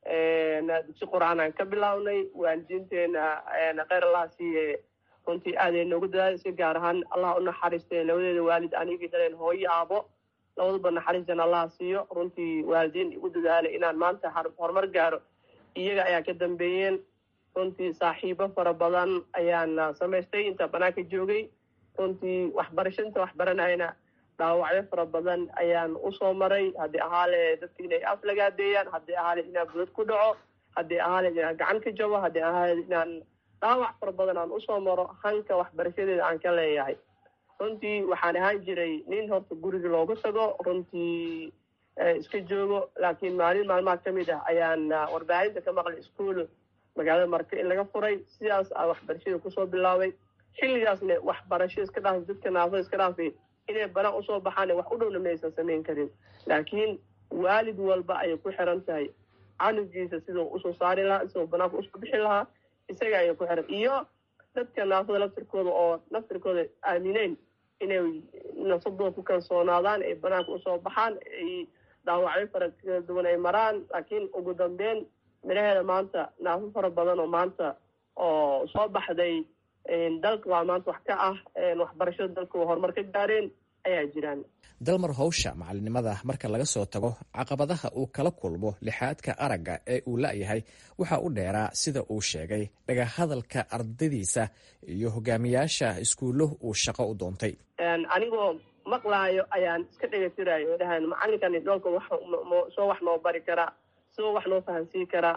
Speaker 12: dugsi qur-aan aan ka bilaabnay waalidiinteena kheyr allah siiye runtii aaday noogu dadaalisay gaar ahaan allah u naxariistay labadeeda waalid anigii dhaleen hooyo aabo labaduba naxariistan allah siiyo runtii waalidiin igu dadaalay inaan maanta horumar gaaro iyaga ayaa ka dambeeyeen runtii saaxiibo fara badan ayaan samaystay inta banaanka joogay runtii waxbarashanta waxbaranayna dhaawacyo fara badan ayaan usoo maray haddii ahaale dadka inay af lagaadeeyaan haddii ahaale inaan budad ku dhaco haddii ahaale inaan gacan ka jabo haddii ahaale inaan dhaawac fara badan aan usoo maro hanka waxbarashadeeda aan ka leeyahay runtii waxaan ahaan jiray nin horta guriga loogu tago runtii iska joogo laakiin maalin maalmaha ka mid ah ayaan warbaahinta ka maqlay iskuol magaalada marka in laga furay sidaas aa waxbarashada kusoo bilaabay xilligaasna waxbarasho iska dhaafay dadka naafada iska dhaafay inay banaan usoo baxaan wax u dhowna maysan samayn karin laakiin waalid walba ayay ku xiran tahay canugiisa siduu usoo saari lahaa siduu banaanka usoo bixi lahaa isaga ayay ku xiran iyo dadka naafada laftirkooda oo laftirkooda aamineyn inay nafsadooda ku kalsoonaadaan ay banaanka usoo baxaan ay dhaawacyo fara kala duwan ay maraan laakiin ugu dambeyn midhaheeda maanta naafo fara badan oo maanta oo soo baxday dalka waa maanta wax ka ah waxbarashada dalka waa horumar ka gaareen ayaa jiraan
Speaker 9: dalmar howsha macalinimada marka laga soo tago caqabadaha uu kala kulmo lixaadka aragga ee uu la-yahay waxa u dheeraa sida uu sheegay dhagahadalka ardadiisa iyo hogaamiyaasha iskuullo uu shaqo u doontay
Speaker 12: anigoo maqlaayo ayaan iska dhegatirayo dhahan macalinkani dhoolka soo wax noo bari karaa soo wax noo fahansiin karaa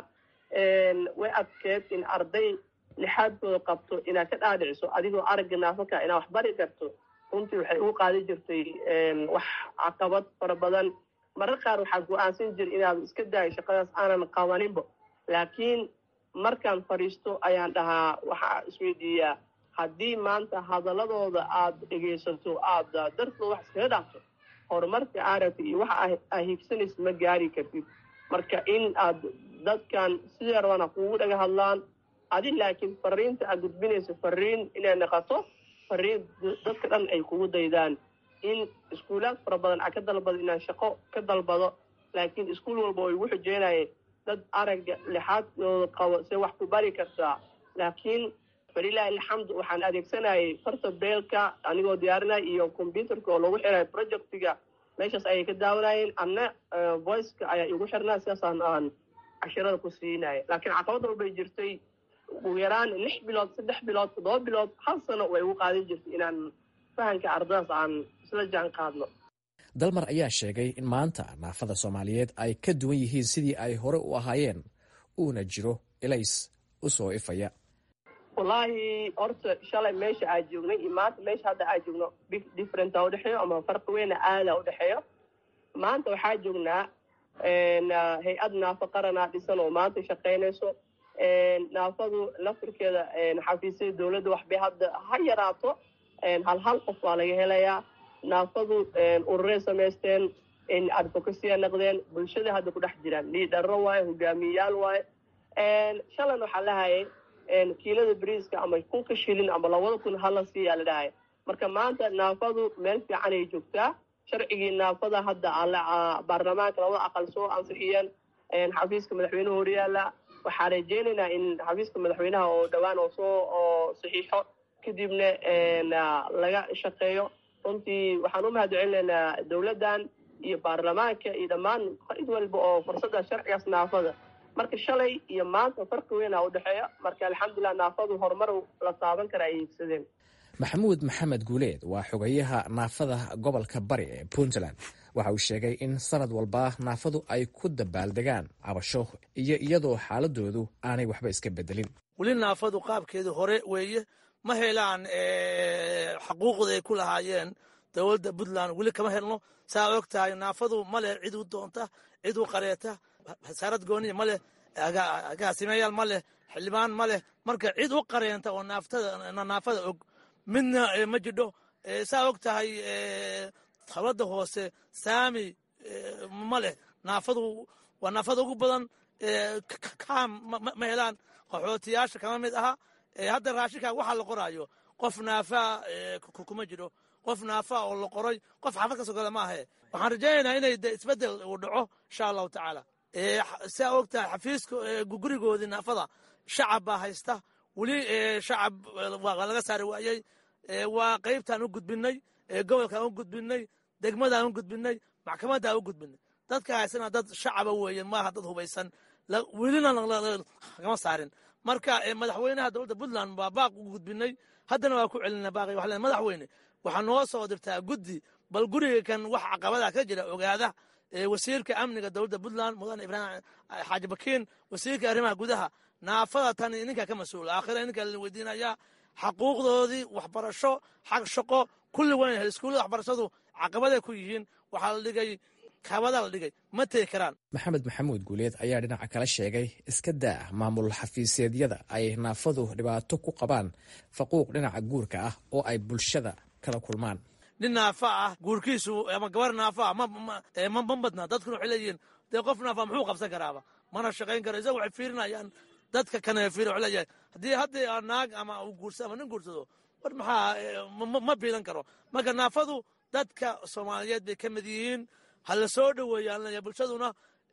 Speaker 12: way adkeed in arday lixaadkooda qabto inaad ka dhaadhiciso adigoo aragga naafaka inaad wax bari karto runtii waxay ugu qaadi jirtay wax caqabad fara badan marar qaar waxaa go-aansan jira inaad iska daayo shaqadaas aanan qabaninba laakiin markaan fadhiisto ayaan dhahaa waxaa isweydiiyaa haddii maanta hadaladooda aada dhegaysato aada dartooda wax iskaga dhaafto horumarka aragta iyo waxa aa higsanaysa ma gaari kartid marka in aad dadkan sidee rabana kugu dhaga hadlaan adi laakiin fariinta aad gudbinayso fariin inay naqato fariin dadka dhan ay kugu daydaan in iskuulaad fara badan aa ka dalbado inaan shaqo ka dalbado laakiin iskuul walba oo igu xujeynaye dad aragga lixaadooda qabo se wax ku bari kartaa laakiin falilaahi alxamdu waxaan adeegsanayay farta beelka anigoo diyaarinaya iyo combyuterka oo lagu xirayo projectiga meeshaas ayay ka daawanayeen anna voiceka ayaa igu xirnaa sidaasaan aan cashirada ku siinaya laakiin caqabad walbay jirtay ugu yaraan lix bilood saddex bilood toddoba bilood hal sano way ugu qaadan jirtay inaan fahanka ardadaas aan isla jaan qaadno
Speaker 9: dalmar ayaa sheegay in maanta naafada soomaaliyeed ay ka duwan yihiin sidii ay hore u ahaayeen uuna jiro elays u soo ifaya
Speaker 12: wallaahi horta shalay meesha aa joognay iyo maanta meesha hadda aa joogno differenta udhexeeyo ama farqi weyna aada udhexeeyo maanta waxaa joognaa hay-ad naafo qaranaa dhisan oo maanta shaqaynayso naafadu laftirkeeda xafiisyada dowladda waxbay hadda ha yaraato hal hal qof waa laga helayaa naafadu ururay samaysteen advocacyya naqdeen bulshada hadda ku dhex jiraan liidharo waaye hogaamiyayaal waaye shalan waxaa lahayay kiilada bariiska ama kunka shilin ama labada kun hala siiyaa la dhahaya marka maanta naafadu meel fiican ay joogtaa sharcigii naafada hadda baarlamaanka labada aqal soo ansixiyeen xafiiska madaxweyneha horyaala waxaa rajeynaynaa in xafiiska madaxweynaha oo dhowaan oo soo oo saxiixo kadibna laga shaqeeyo runtii waxaan u mahadcelinaynaa dowladdan iyo baarlamaanka iyo dhammaan cid walba oo fursadda sharcigaas naafada marka shalay iyo maanta farqi weyn aa udhexeeya marka alxamdulilah naafadu horumar la taaban kara ay iibsadeen
Speaker 9: maxamuud maxamed guuleed waa xogayaha naafada gobolka bari ee puntland waxa uu sheegay in sanad walba naafadu ay ku dabaaldegaan cabasho iyo iyadoo xaaladoodu aanay waxba iska bedelin
Speaker 13: weli naafadu qaabkeedu hore weeye ma helaan xaquuqda ay ku lahaayeen dowladda puntland weli kama helno saa og tahay naafadu ma leh cid u doonta cid u qareeta wasaarad gooniya ma leh agaasimayaal ma leh xildhibaan ma leh marka cid u qareenta oo naafada og midna ma jidho saa og tahay dowladda hoose saami ma leh naafadu waa naafada ugu badan kaam ma helaan qaxootiyaasha kama mid aha hadda raashinkaa waxaa la qoraayo qof naafaa kuma jiro qof naafaa oo la qoray qof xafad ka sogada ma ahe waxaan rajaynaynaa inay de isbedel uu dhaco insha allahu tacaala saa og tahay xafiiska gurigoodii naafada shacab baa haysta weli shacab waa laga saari waayey waa qaybtaan u gudbinay gobolkaan u gudbinay degmadaan u gudbinay maxkamaddaan u gudbinay dadka haysana dad shacaba weeye maaha dad hubaysan welina kama saarin marka madaxweynaha dowladda puntland waa baaq u gudbinay haddana waa ku celina baaqi waxaa madaxweyne waxaa noo soo dirtaa guddi bal guriga kan wax caqabada ka jira ogaada wasiirka amniga dowladda puntland mudane ibraahim xaaji bakiin wasiirka arrimaha gudaha naafada tan ninkaa ka mas-uula aakhira ninkaa la weydiinayaa xaquuqdoodii waxbarasho xag shaqo kulli wayn hel iskuullada waxbarashadu caqabaday ku yihiin waxaa la dhigay kabada la dhigay ma tegi karaan
Speaker 9: maxamed maxamuud guuleed ayaa dhinaca kala sheegay iska daa maamul xafiiseedyada ay naafadu dhibaato ku qabaan faquuq dhinaca guurka ah oo ay bulshada kala kulmaan
Speaker 13: nin naafa ah guurkiisu ama gabar naafa ah ma badna dadkuna waxay leeyihiin dee qof naafa muxuu qabsan karaaba mana shaqayn karo isaga waxay fiirinayaan dadka kane fiir waxay leeyahay haddii haddii naag ama uu guursa ama nin guursado war maxaa ma biilan karo marka naafadu dadka soomaaliyeed bay ka mid yihiin ha la soo dhoweeyaan leeyahay bulshaduna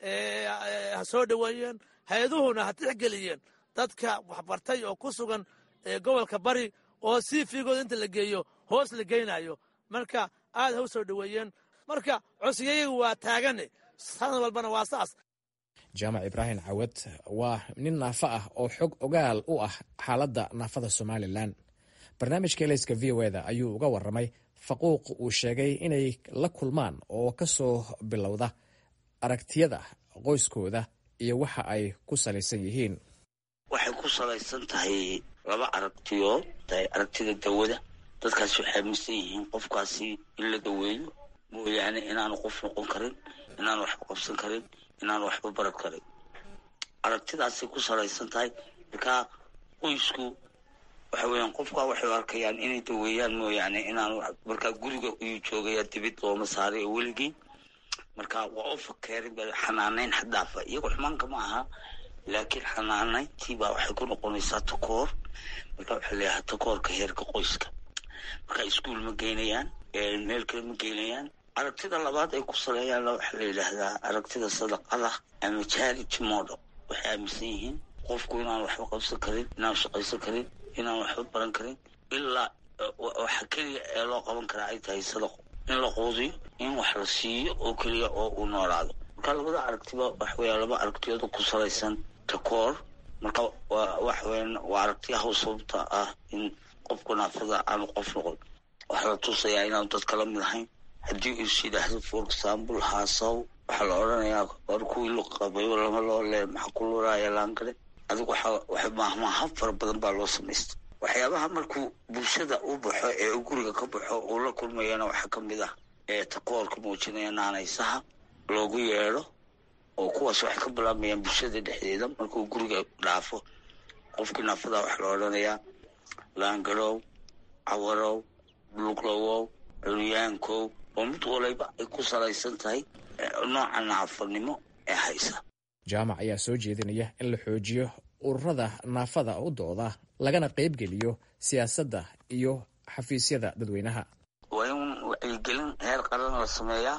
Speaker 13: ha soo dhoweeyeen hay-aduhuna ha tixgeliyeen dadka waxbartay oo ku sugan gobolka bari oo si fiigooda inta la geeyo hoos la geynayo marka aad ha u soo dhoweeyeen marka codsiyayagu waa taagane sanad walbana waa saas
Speaker 9: jaamac ibraahim cawad waa nin naafo ah oo xog ogaal u ah xaaladda naafada somalilan barnaamijka elayska v o eda ayuu uga waramay faquuq uu sheegay inay la kulmaan oo ka soo bilowda aragtiyada qoyskooda iyo waxa ay ku salaysan yihiin
Speaker 14: waxay ku salaysan tahay laba aragtiyood tahay aragtida dawada dadkaasi waxay aaminsan yihiin qofkaasi in la daweeyo mooyaane inaanu qof noqon karin inaanu waxba qabsan karin inaanu waxba baran karin aragtidaasay ku salaysan tahay markaa qoysku waxa weeyaan qofkaa waxay arkayaan inay daweeyaan mooyaane inaanu markaa guriga ayuu joogaya dibid looma saaray oo weligii marka waa u fakeerin ba xanaanayn xadaafa iyagoo xumaanka ma aha laakiin xanaanayntii baa waxay ku noqonaysaa takoor marka waxaa leeyahay takoorka heerka qoyska marka iskuol ma geynayaan meel kale ma geynayaan aragtida labaad ay ku saleeyaanna waxaa la yidhaahdaa aragtida sadaqada ama charity model waxay aaminsan yihiin qofku inaan waxba qabsan karin inaan shaqaysan karin inaan waxba baran karin ilaa waxa keliya ee loo qaban karaa ay tahay sadaqo in la quudiyo in wax la siiyo oo keliya oo uu noolaado marka labada aragtiba waxa weya laba aragtiyooda ku salaysan takoor marka waxa weyan waa aragtiyaha sababta ah in qofku naafada aanu qof noqon waxaa la tusayaa inaanu dadka la mid ahayn haddii uu is yidhaahdo for example haasaw waxaa la odhanayaa war kuwii lu qabayo lama loo lee maxaa ku luraaya laangale adigu waxa maahmaaha fara badan baa loo samaysta waxyaabaha markuu bulshada u baxo ee guriga ka baxo uu la kulmayana waxaa ka mid ah ee takoorka muujinaya naanaysaha loogu yeedho oo kuwaas waxay ka bilaabayaan bulshada dhexdeeda markuu guriga dhaafo qofkii naafada waxaa la odhanayaa laangarow cawarow buluglowow curyaankow oo mid waliba ay ku salaysan tahay nooca naafanimo ee haysa
Speaker 9: jaamac ayaa soo jeedinaya in la xoojiyo ururada naafada u dooda lagana qaybgeliyo siyaasadda iyo xafiisyada dadweynaha
Speaker 14: waa in wacyigelin heer qaran la sameeyaa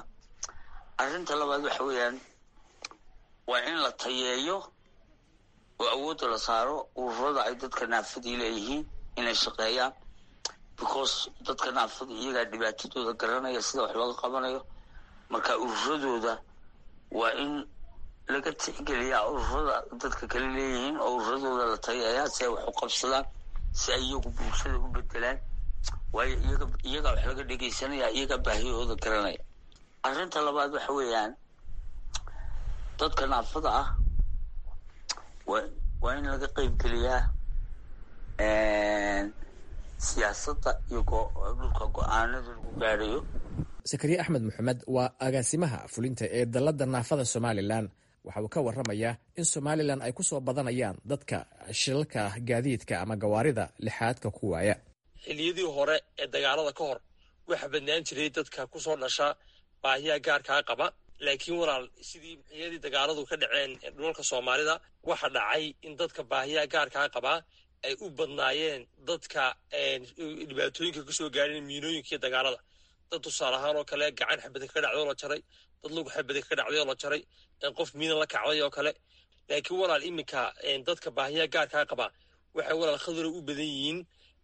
Speaker 14: arrinta labaad waxa weeyaan waa in la tayeeyo oo awoodda la saaro ururada ay dadka naafadii leeyihiin inay shaqeeyaan because dadka naafada iyagaa dhibaatadooda garanaya sida wax looga qabanayo marka ururadooda waa in laga tixgeliyaa ururada dadka kale leeyihiin oo ururadooda la tagayaa si ay wax u qabsadaan si ay iyagu bulshada u bedelaan waayo iyaga iyagaa wax laga dhegeysanaya iyagaa baahiyahooda garanaya arrinta labaad waxa weeyaan dadka naafada ah waa waa in laga qeybgeliyaa siyaasadda iyo dhulka go-aanada lagu gaadhayo
Speaker 9: sakariye axmed maxamed waa agaasimaha fulinta ee dalladda naafada somalilan waxa uu ka warramayaa in somalilan ay ku soo badanayaan dadka shilalka gaadiidka ama gawaarida lixaadka ku waaya
Speaker 15: xilliyadii hore ee dagaalada ka hor waxaa badnaan jiray dadka kusoo dhasha baahiya gaarkaa qaba laakiin walaal sidii xilliyadii dagaaladu ka dhaceen dhulalka soomaalida waxa dhacay in dadka baahiya gaarkaa qabaa ay u badnaayeen dadka dhibaatooyinka kasoo gaadheen miinooyinka iyo dagaalada dad tusaale ahaan oo kale gacan xabada kaga dhacday oo la jaray dad lug xabada kaga dhacday oo la jaray qof miina la kacday oo kale laakiin walaal iminka dadka baahiya gaarkaa qaba waxay walaal khadara u badan yihiin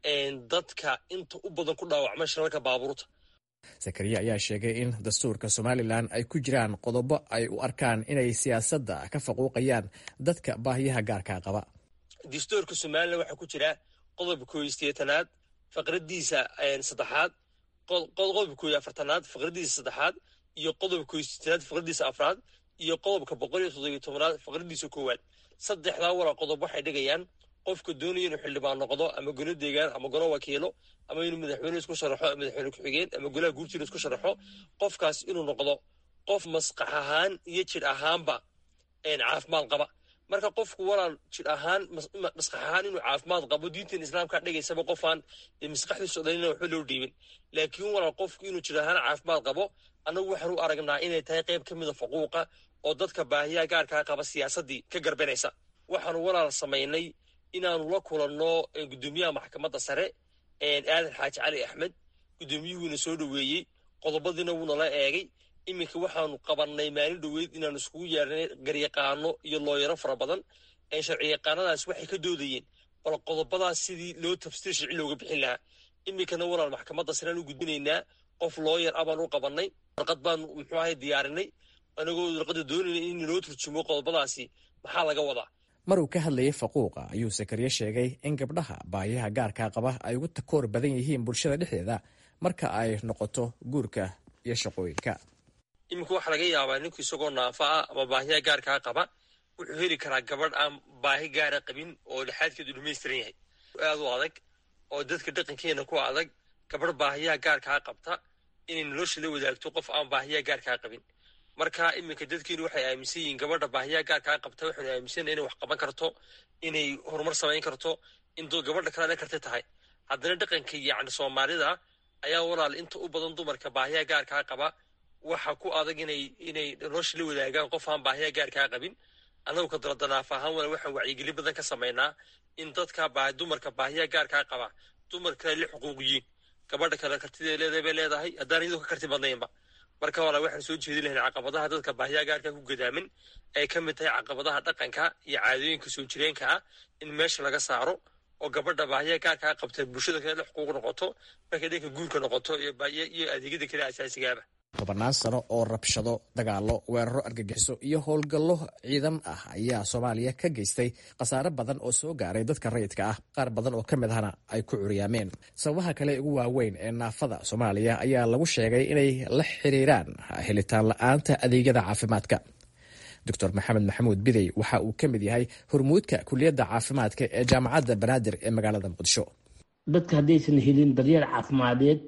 Speaker 15: dadka inta u badan ku dhaawacma shilalka baabuurta
Speaker 9: sakariye ayaa sheegay in dastuurka somalilan ay ku jiraan qodobo ay u arkaan inay siyaasadda ka faquuqayaan dadka baahiyaha gaarkaa qaba
Speaker 15: dastuurka somalilan waxaa ku jira qodobka koo iyo sideetanaad faqradiisa saddexaad qodobka koo iyo afartanaad faqradiisa saddexaad iyo qodobka koo iyo sideetanaad faqradiisa afraad iyo qodobka boqol iyo toddobiyo tobanaad faqradiisa koowaad saddexdaa walaa qodob waxay dhigayaan qofka doonaya inuu xildhibaan noqdo ama golo deegaan ama golo wakiilo ama inuu madaxweyne isku sharaxo madaxweyne ku-xigeen ama golaha guurtiina isku sharaxo qofkaas inuu noqdo qof maskax ahaan iyo jir ahaanba caafimaad qaba marka qofku walaal jir ahaan maskax ahaan inuu caafimaad qabo diintan islaamka dhigaysaba qofaan maskaxdiisu dhalina waxba loo dhiibin laakiin walaal qofku inuu jir ahaan caafimaad qabo annagu waxaan u aragnaa inay tahay qayb ka mida faquuqa oo dadka baahiyaha gaarkaa qaba siyaasaddii ka garbanaysa waxaanu walaal samaynay inaanu la kulanno guddoomiyaha maxkamadda sare aadan xaaji cali axmed guddoomiyuhuuna soo dhoweeyey qodobadiina wuuna la eegay iminka waxaanu qabannay maalin dhoweyd inaanu iskugu yeernay garyaqaano iyo looyaro fara badan sharciyaqaanadaas waxay ka doodayeen bal qodobadaas sidii loo tafsiir sharci looga bixin lahaa iminkana walaal maxkamadda sareaan u gudbinaynaa qof looyar ah baan u qabannay warqad baanu muxuu ahay diyaarinay anagoo warqadda doonayna in loo turjumo qodobadaasi maxaa laga wadaa
Speaker 9: mar uu ka hadlayay faquuqa ayuu sakariye sheegay in gabdhaha baahiyaha gaarkaa qaba ay ugu takoor badan yihiin bulshada dhexdeeda marka ay noqoto guurka iyo shaqooyinka
Speaker 15: iminka waxaa laga yaabaa ninku isagoo naafa ah ama baahiyaha gaarkaa qaba wuxuu heli karaa gabadh aan baahi gaara qabin oo dhexaadkeedu dhamaystiran yahay aad u adag oo dadka dhaqankeena ku adag gabadh baahiyaha gaarkaa qabta inay nolosha la wadaagto qof aan baahiyaha gaarkaa qabin marka iminka dadkeenu waxay aaminsan yihiin gabadha baahiyaha gaarkaa qabta waxaynu aaminsana inay wax qaban karto inay horumar samayn karto in gabadha kalena karti tahay haddana dhaqanka yacni soomaalida ayaa walaal inta u badan dumarka baahiyaha gaarkaa qaba waxa ku adag inay inay nolosha la wadaagaan qof aan baahiyaha gaarkaa qabin annagu ka daladanaaf ahaan wala waxaan wacyigelin badan ka samaynaa in dadka dumarka baahiyaha gaarkaa qaba dumar kale la xuquuqiyiin gabadha kale kartida leedahay bay leedahay haddaan iyadoo ka karti badnaynba marka walaa waxaan soo jeedi lahayn caqabadaha dadka baahiyaha gaarkaa ku gadaamin ay ka mid tahay caqabadaha dhaqanka iyo caadooyinka soo jireenka ah in meesha laga saaro oo gabadha baahiyaha gaarkaa qabta bulshada kale la xuquuq noqoto markay dhanka guurka noqoto iyo adeegyada kale asaasigaaba
Speaker 9: tobannaan sano oo rabshado dagaallo weeraro argagixiso iyo howlgallo ciidan ah ayaa soomaaliya ka geystay khasaare badan oo soo gaaray dadka rayidka ah qaar badan oo ka mid ahna ay ku curyaameen sababaha kale ugu waaweyn ee naafada soomaaliya ayaa lagu sheegay inay la xiriiraan helitaan la-aanta adeegyada caafimaadka doctor maxamed maxamuud bidey waxa uu ka mid yahay hormuudka kuliyadda caafimaadka ee jaamacadda banaadir ee magaalada muqdisho
Speaker 16: dadka haddaysan helin daryeel caafimadeed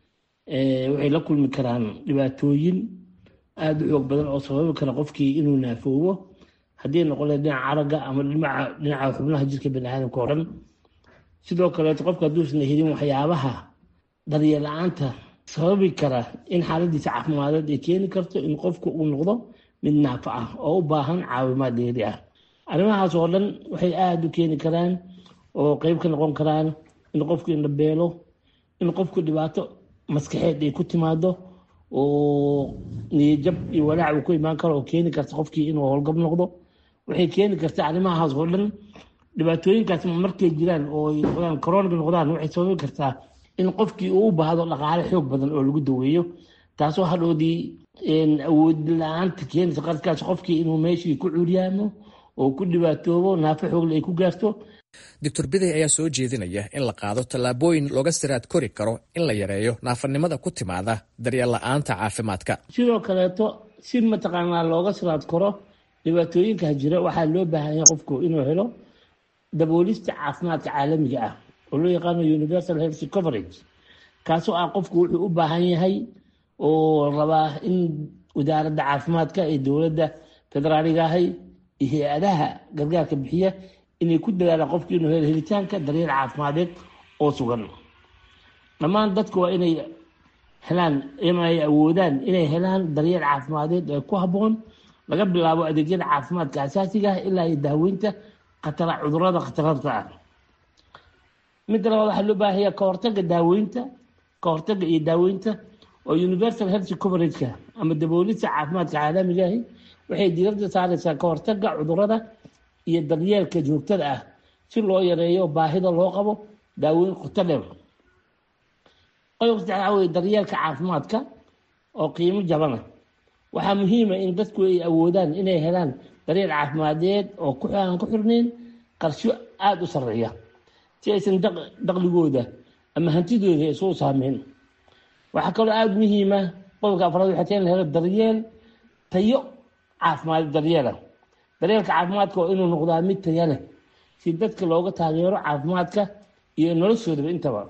Speaker 16: waxay la kulmi karaan dhibaatooyin aada u xoog badan oo sababi kara qofkii inuu naafoobo haddii noqole dhinaca caraga ama dhinaca xubnaha jirka baniaadamka o dhan sidoo kaleeto qofka hadduusan helin waxyaabaha daryeel la-aanta sababi kara in xaaladiisa caafimadeed ay keeni karto in qofku uu noqdo mid naafa ah oo u baahan caawimaad dheeri ah arrimahaas oo dhan waxay aada u keeni karaan oo qeyb ka noqon karaan in qofku indhabeelo in qofku dhibaato maskaxeed ay ku timaado oo niyajab iyo walaac uu ku imaan karo oo keeni karta qofkii inuu howlgab noqdo waxay keeni karta arrimahaas oo dhan dhibaatooyinkaas markay jiraan oo noqdaan coronaga noqdaan waxay sababi kartaa in qofkii uu u baahdo dhaqaale xoog badan oo lagu daweeyo taasoo hadhoodii awood la-aanta keenaysa qarkaas qofkii inuu meeshii ku curyaamo oo ku dhibaatoobo naafo xoogle ay ku gaarto
Speaker 9: doctor biday ayaa soo jeedinaya in la qaado tallaabooyin looga siraad kori karo in la yareeyo naafanimada ku timaada daryeel la-aanta caafimaadka
Speaker 16: sidoo kaleeto si mataqaanaa looga siraad karo dhibaatooyinka jira waxaa loo baahan yahay qofku inuu helo daboolista caafimaadka caalamiga ah oo loo yaqaano universal health coverage kaasoo ah qofku wuxuu u baahan yahay oo rabaa in wasaaradda caafimaadka ee dowladda federaaliga ahay iyo hay-adaha gargaarka bixiya inay ku dadaalaan qofki inuu helo helitaanka daryeel caafimadeed oo sugan dhammaan dadku waa inay helaan inay awoodaan inay helaan daryeel caafimadeed ee ku habboon laga bilaabo adeegyada caafimaadka asaasiga ah ilaa iyo daaweynta khatara cudurada khatararta ah midda labaad waxaa loo baahaya ka hortaga daaweynta ka hortaga iyo daaweynta oo universal health coverageka ama daboolista caafimaadka caalamiga ahi waxay diiradda saareysaa ka hortaga cudurada iyo daryeelka joogtada ah si loo yareeyo baahida loo qabo daaweyn qoto dheer qodobka saddexaad waxaa weye daryeelka caafimaadka oo qiimo jabana waxaa muhiima in dadku ay awoodaan inay helaan daryeel caafimadeed oo aan ku xirnayn qarsho aada u sarreeya si aysan daqligooda ama hantidooda isugu saameyn waxaa kaloo aada muhiima qodobka afraad waxay tahay in la helo daryeel tayo caafimaad daryeela daryeelka caafimaadka waa inuu noqdaa mid taya leh si dadka looga taageero caafimaadka iyo noloshoodaba intaba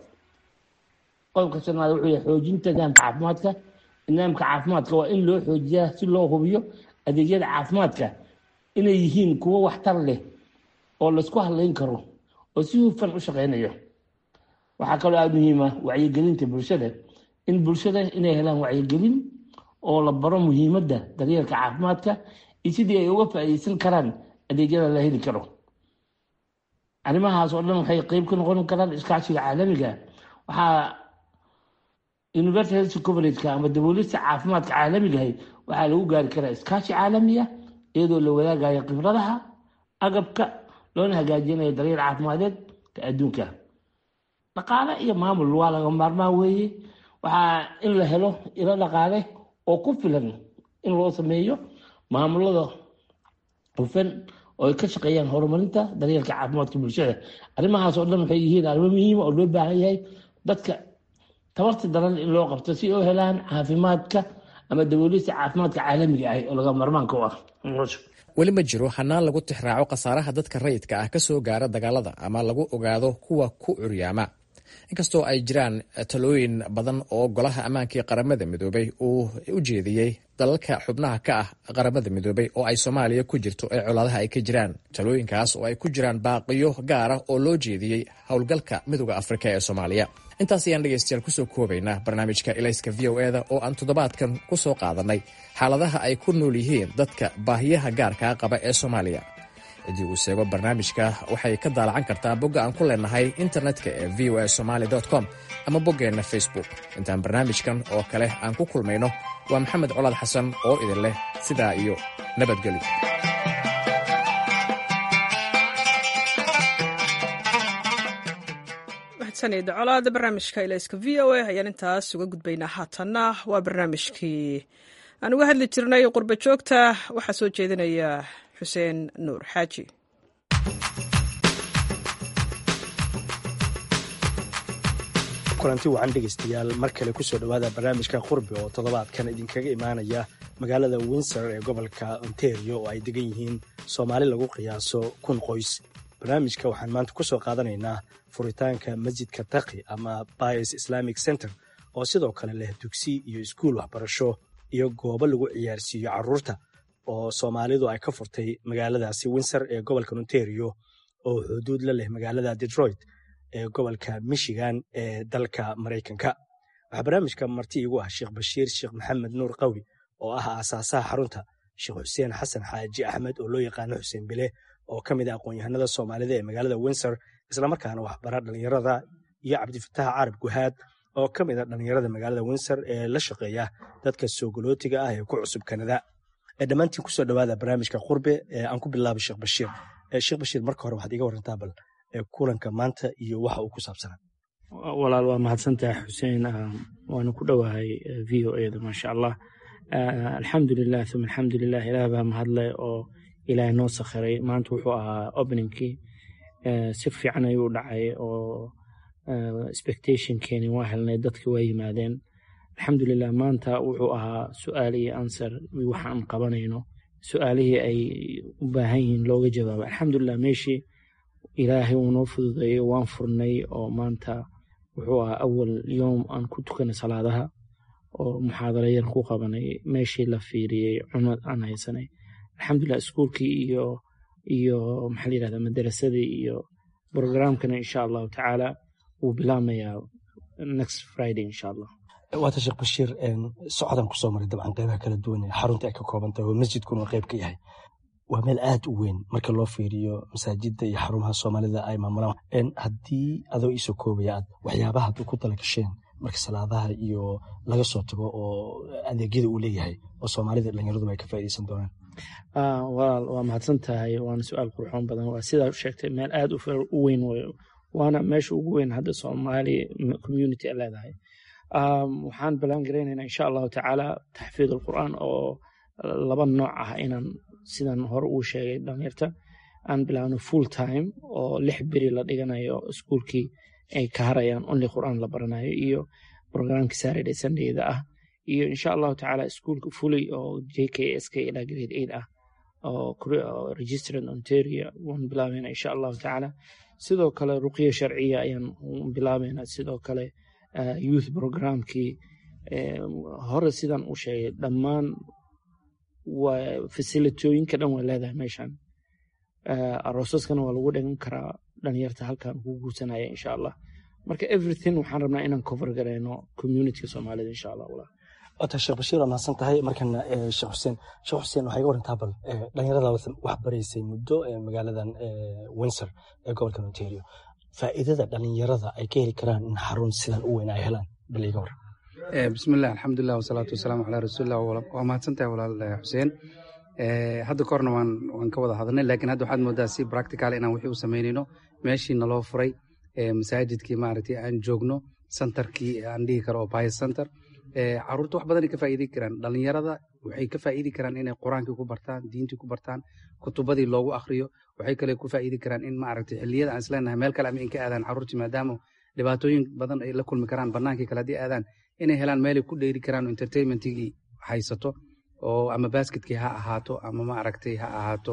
Speaker 16: qodobka shanaad wuxuu yahay xoojinta nidaamka caafimaadka nidaamka caafimaadka waa in loo xoojiyaa si loo hubiyo adeegyada caafimaadka inay yihiin kuwo waxtar leh oo laysku hadlayn karo oo si hufan u shaqeynayo waxaa kaloo aada muhiima wacyigelinta bulshada in bulshada inay helaan wacyigelin oo la baro muhiimadda daryeelka caafimaadka iyo sidii ay uga faa'iideysan karaan adeegyada la heli karo arrimahaas oo dhan waxay qeyb ka noqon karaan iskaashiga caalamiga waxaa universal health coverageka ama daboolista caafimaadka caalamigahay waxaa lagu gaari karaa iskaashi caalamiya iyadoo la wadaagayo khibradaha agabka loona hagaajinayo daryeel caafimadeed ka adduunka dhaqaale iyo maamul waa laga maarmaan weeye waxaa in la helo ilo dhaqaale oo ku filan in loo sameeyo maamulada hufan oo ay ka shaqeeyaan horumarinta daryeelka caafimaadka bulshada arrimahaas oo dhan waxay yihiin arrimo muhiima oo loo baahan yahay dadka tabarta daran in loo qabto si oo helaan caafimaadka ama daboolista caafimaadka caalamiga ah oo laga marmaanka u ah
Speaker 9: weli ma jiro hanaan lagu tixraaco khasaaraha dadka rayidka ah ka soo gaara dagaalada ama lagu ogaado kuwa ku curyaama inkastoo ay jiraan talooyin badan oo golaha ammaankii qaramada midoobay uu u jeediyey dalalka xubnaha ka ah qaramada midoobay oo ay soomaaliya ku jirto ee colaadaha ay ka jiraan talooyinkaas oo ay ku jiraan baaqiyo gaara oo loo jeediyey howlgalka midooda afrika ee soomaaliya intaas ayaan dhegaystayaal kusoo koobaynaa barnaamijka ilayska v o eda oo aan toddobaadkan ku soo qaadanay xaaladaha ay ku nool yihiin dadka baahiyaha gaarkaa qaba ee soomaaliya ciddii uu seego barnaamijka waxay ka daalacan kartaa bogga aan ku leenahay internetka ee v o a somaali com ama boggeenna facebook intaan barnaamijkan oo kale aan ku kulmayno waa maxamed colaad xasan oo idin leh sidaa iyo nabadgelyo
Speaker 1: mahadsanida colaada barnaamijka ilayska v o a ayaan intaas uga gudbaynaa haatanna waa barnaamijkii aan uga hadli jirnay qurba joogta waxaa soo jeedinaya xuseen nuur xaaji
Speaker 17: kulanti wacan dhegaystayaal mar kale kusoo dhowaada barnaamijka qurbi oo toddobaadkan idinkaga imaanaya magaalada windsor ee gobolka ontario oo ay degan yihiin soomaali lagu qiyaaso kun qoys barnaamijka waxaan maanta ku soo qaadanaynaa furitaanka masjidka taqi ama bias islamic center oo sidoo kale leh dugsi iyo iskuul waxbarasho iyo goobo lagu ciyaarsiiyo carruurta oo soomaalidu ay ka furtay magaaladaasi windsor ee gobolka ontario oo xuduud la leh magaalada detroit ee gobolka michigan ee dalka maraykanka waxaa barnaamijka marti igu ah sheekh bashiir sheekh maxamed nuur qawi oo ah aasaasaha xarunta sheekh xuseen xasan xaaji axmed oo loo yaqaano xuseen bile oo ka mid ah aqoon-yahanada soomaalida ee magaalada windsor islamarkaana waxbara dhallinyarada iyo cabdifatax carab guhaad oo ka mid a dhallinyarada magaalada windsor ee la shaqeeya dadka soogolootiga ah ee ku cusub kanada dhammaantiin kusoo dhowaada barnaamijka qurbe ee aan ku bilaabay sheekh bashiir sheekh bashiir marka hore waxaad iga warantaa bal kulanka maanta iyo waxa uu ku saabsanaa
Speaker 16: walaal waa mahadsantahay xuseen waana ku dhowahay v o eda maasha allah alxamdulilah uma alxamdulilah ilaah baa mahadle oo ilaahay noo sakhiray maanta wuxuu ahaa openingkii si fiican ayuu u dhacay oo expectationkeeni waa helnay dadki waa yimaadeen alxamdulilah maanta wuxuu ahaa su-aal iyo answer waxaan qabanayno su-aalihii ay u baahan yihiin looga jawaabo alxamdulilah meeshii ilaahay uu noo fududeeyo waan furnay oo maanta wuxuu ahaa awal yoom aan ku tukanay salaadaha oo muxaadarayan ku qabanay meeshii la fiiriyey cunad aan haysanay alxamdulilah iskuulkii iyo iyo maxaa la yirahdaa madarasadii iyo programkana insha allahu tacaala wuu bilaamayaa next friday insha allah
Speaker 17: waata sheekh bashiir socodaan kusoo maray dabcan qeybaha kala duwan ee xarunta ay ka kooban tahay oo masjidkuna qeyb ka yahay waa meel aad u weyn marka loo fiiriyo masaajidda iyo xarumaha soomaalida ay maamulaan haddii adoo iisoo koobaya aad waxyaabaha ad ku tala gasheen marka salaadaha iyo laga soo tago oo adeegyada uu leeyahay oo soomaalida dhallinyaraduba ay ka faa'iidaysan doonaan
Speaker 16: walaal waa mahadsan tahay waana su-aal qurxoon badan waa sidaa sheegtay meel aad u weyn wey waana meesha ugu weyn hadda soomaali community a leedahay waxaan balaan garaynaynaa insha allahu tacaala taxfiid alqur'aan oo laba nooc ah inaan sidan hore uu sheegay dhalinyarta aan bilaabno full time oo lix beri la dhiganayo iskuulkii ay ka harayaan only qur'aan la baranayo iyo programka saturday sundayda ah iyo insha allahu tacaala iskuulka fully oo j k s k ilaa grade eight ah oo registered ontario waan bilaabayna insha allahu tacaala sidoo kale ruqya sharciya ayaan bilaabayna sidoo kale youth programkii hore sidan u sheegay dhammaan fasilitooyinka dhan waa leedahay meeshan aroosaskana waa lagu dhigan karaa dhalinyarta halkan ku guursanaya insha allah marka everything waxaan rabnaa inaan cover garayno communityga soomaalida insha allah walaal
Speaker 17: wata sheekh bashiir waa mahadsan tahay markana sheekh xuseen sheekh xuseen waxay ga warantaa bal dhalinyarada wax baraysay muddo magaaladan windsor ee gobolkan ontario faa'iidada dhalinyarada ay ka heli karaan in xarun sidan u weyn ay helaan bal iga waran
Speaker 18: bismillahi alxamdulilah wasalaatu wasalaamu calaa rasuulillah waa mahadsan tahay walaal xuseen hadda korna waan waan ka wada hadalnay laakiin hadda waxaad moodaa si practical inaan wixii u samaynayno meeshii naloo furay masaajidkii maaragtay aan joogno centerkii aan dhihi karo oo bias center caruurta wax badanay ka faa'iidi karaan dhalinyarada waxay ka faa'iidi karaan inay qur-aankii ku bartaan diintii ku bartaan kutubadii loogu akhriyo waxay kale ku faa'iidi karaan in maaragtay xilliyada aan isleenahay meel kale ama in ka aadaan caruurtii maadaama dhibaatooyin badan ay la kulmi karaan bannaankii kale haddii aadaan inay helaan meelay ku dheeri karaan oo entertainmentigii haysato oo ama basketkii ha ahaato ama maaragtay ha ahaato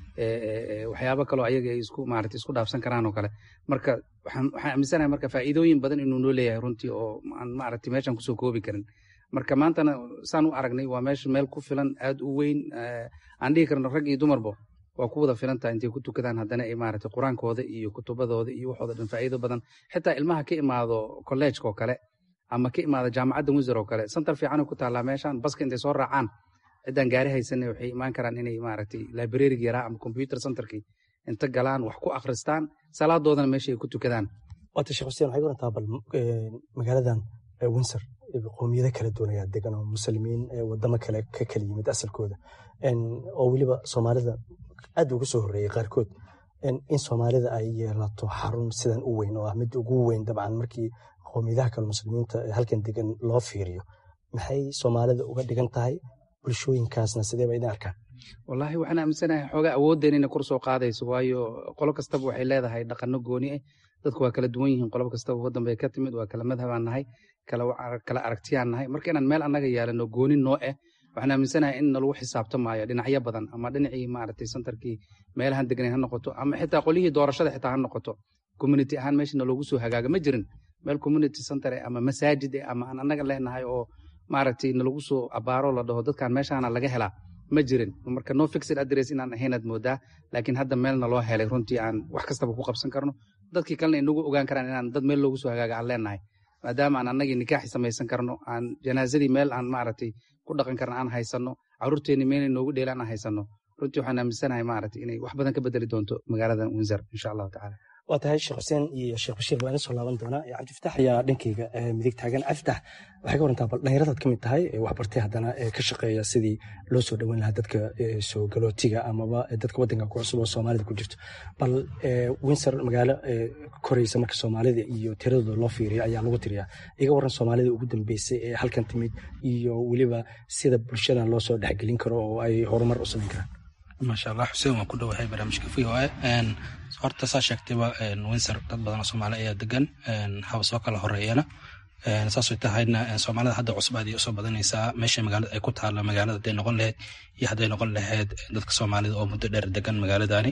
Speaker 18: waxyaabo kaloo ayaga ay isku maaragtay isku dhaafsan karaan oo kale marka waxaan waxaan aaminsanahay marka faa'iidooyin badan inuu noo leeyahay runtii oo aan maaragtay meeshan kusoo koobi karin marka maantana saan u aragnay waa meesha meel ku filan aad u weyn aan dhihi karno rag iyo dumarba waa ku wada filan tahay intay ku tukadaan haddana ay maaragtay qur-aankooda iyo kutubadooda iyo waxooda dhan faa'iido badan xitaa ilmaha ka imaado kolleejka oo kale ama ka imaada jaamacadda windsor oo kale santar fiican ku taallaa meeshan baska intay soo raacaan ciddaan gaari haysanay waxay imaan karaan inay maaragtay librariga yaraa ama computer centerkii inta galaan wax ku akhristaan salaadoodana meesha ay ku tukadaan
Speaker 17: waata sheekh xuseen waxay warantaa bal magaaladan windsor qowmiyado kala duwan ayaa degan oo muslimiin wadamo kale ka kala yimid asalkooda oo weliba soomaalida aad uga soo horreeyey qaarkood in soomaalida ay yeelato xarun sidan u weyn oo ah mid ugu weyn dabcan markii qowmiyadaha kale muslimiinta halkan degan loo fiiriyo maxay soomaalida uga dhigan tahay bulshooyinkaasna sidee ba idin arkaan
Speaker 18: wallaahi waxaan aaminsanahay xoogaa awoodeen inay kor soo qaadayso waayo qolo kastaba waxay leedahay dhaqano gooni ah dadku waa kala duwan yihiin qolob kastaba waddan bay ka timid waa kala madhabaan nahay kala aragtiyaan nahay marka inaan meel annaga yeelano gooni noo ah waxaan aaminsanahay in nalagu xisaabtamaayo dhinacyo badan ama dhinacii maaragtay santarkii meelahan deganay ha noqoto ama xitaa qolyihii doorashada xitaa ha noqoto community ahaan meesha naloogu soo hagaaga ma jirin meel community center eh ama masaajid eh ama aan annaga leenahay oo maaragtay nalagu soo abaaro la dhaho dadkan meeshaana laga helaa ma jirin marka no fixed address inaan ahaynaad moodaa laakiin hadda meel naloo helay runtii aan wax kastaba ku qabsan karno dadkii kalena inagu ogaan karaan inaan dad meel loogu soo hagaaga aan leenahay maadaama aan annagii nikaaxi samaysan karno aan janaasadii meel aan maaragtay ku dhaqan karna aan haysanno caruurteenni meelay noogu dheelaan aan haysanno runtii waxaan aaminsanahay maaragtay inay wax badan ka bedeli doonto magaalada windsor insha allahu tacaala
Speaker 17: waa tahay sheekh xuseen iyo sheekh bashiir waa ina soo laaban doonaa cabdifatax ayaa dhankeyga midig taagan cabdifatax waxay ka warantaa bal dhalinyaradaad ka mid tahay waxbartay haddana ka shaqeeya sidii loo soo dhoweyn lahaa dadka soo galootiga amaba dadka waddanka ku cusub oo soomaalida ku jirto bal windsor magaalo koraysa marka soomaalida iyo tiradooda loo fiiriyo ayaa lagu tiriyaa iga waran soomaalida ugu dambeysay ee halkan timid iyo weliba sida bulshadan loo soo dhexgelin karo oo ay horumar u samayn karaan
Speaker 19: maasha allah xuseen waan ku dhowahay barnaamijka v o a horta saa sheegtayba windsor dad badan oo soomaali ayaa degan haba soo kala horeeyana saasay tahayna soomaalida hadda cusub aad usoo badanaysaa meesha magaalada ay ku taalla magaalada hadday noqon lahayd iyo hadday noqon lahayd dadka soomaalida oo muddo dheer degan magaaladani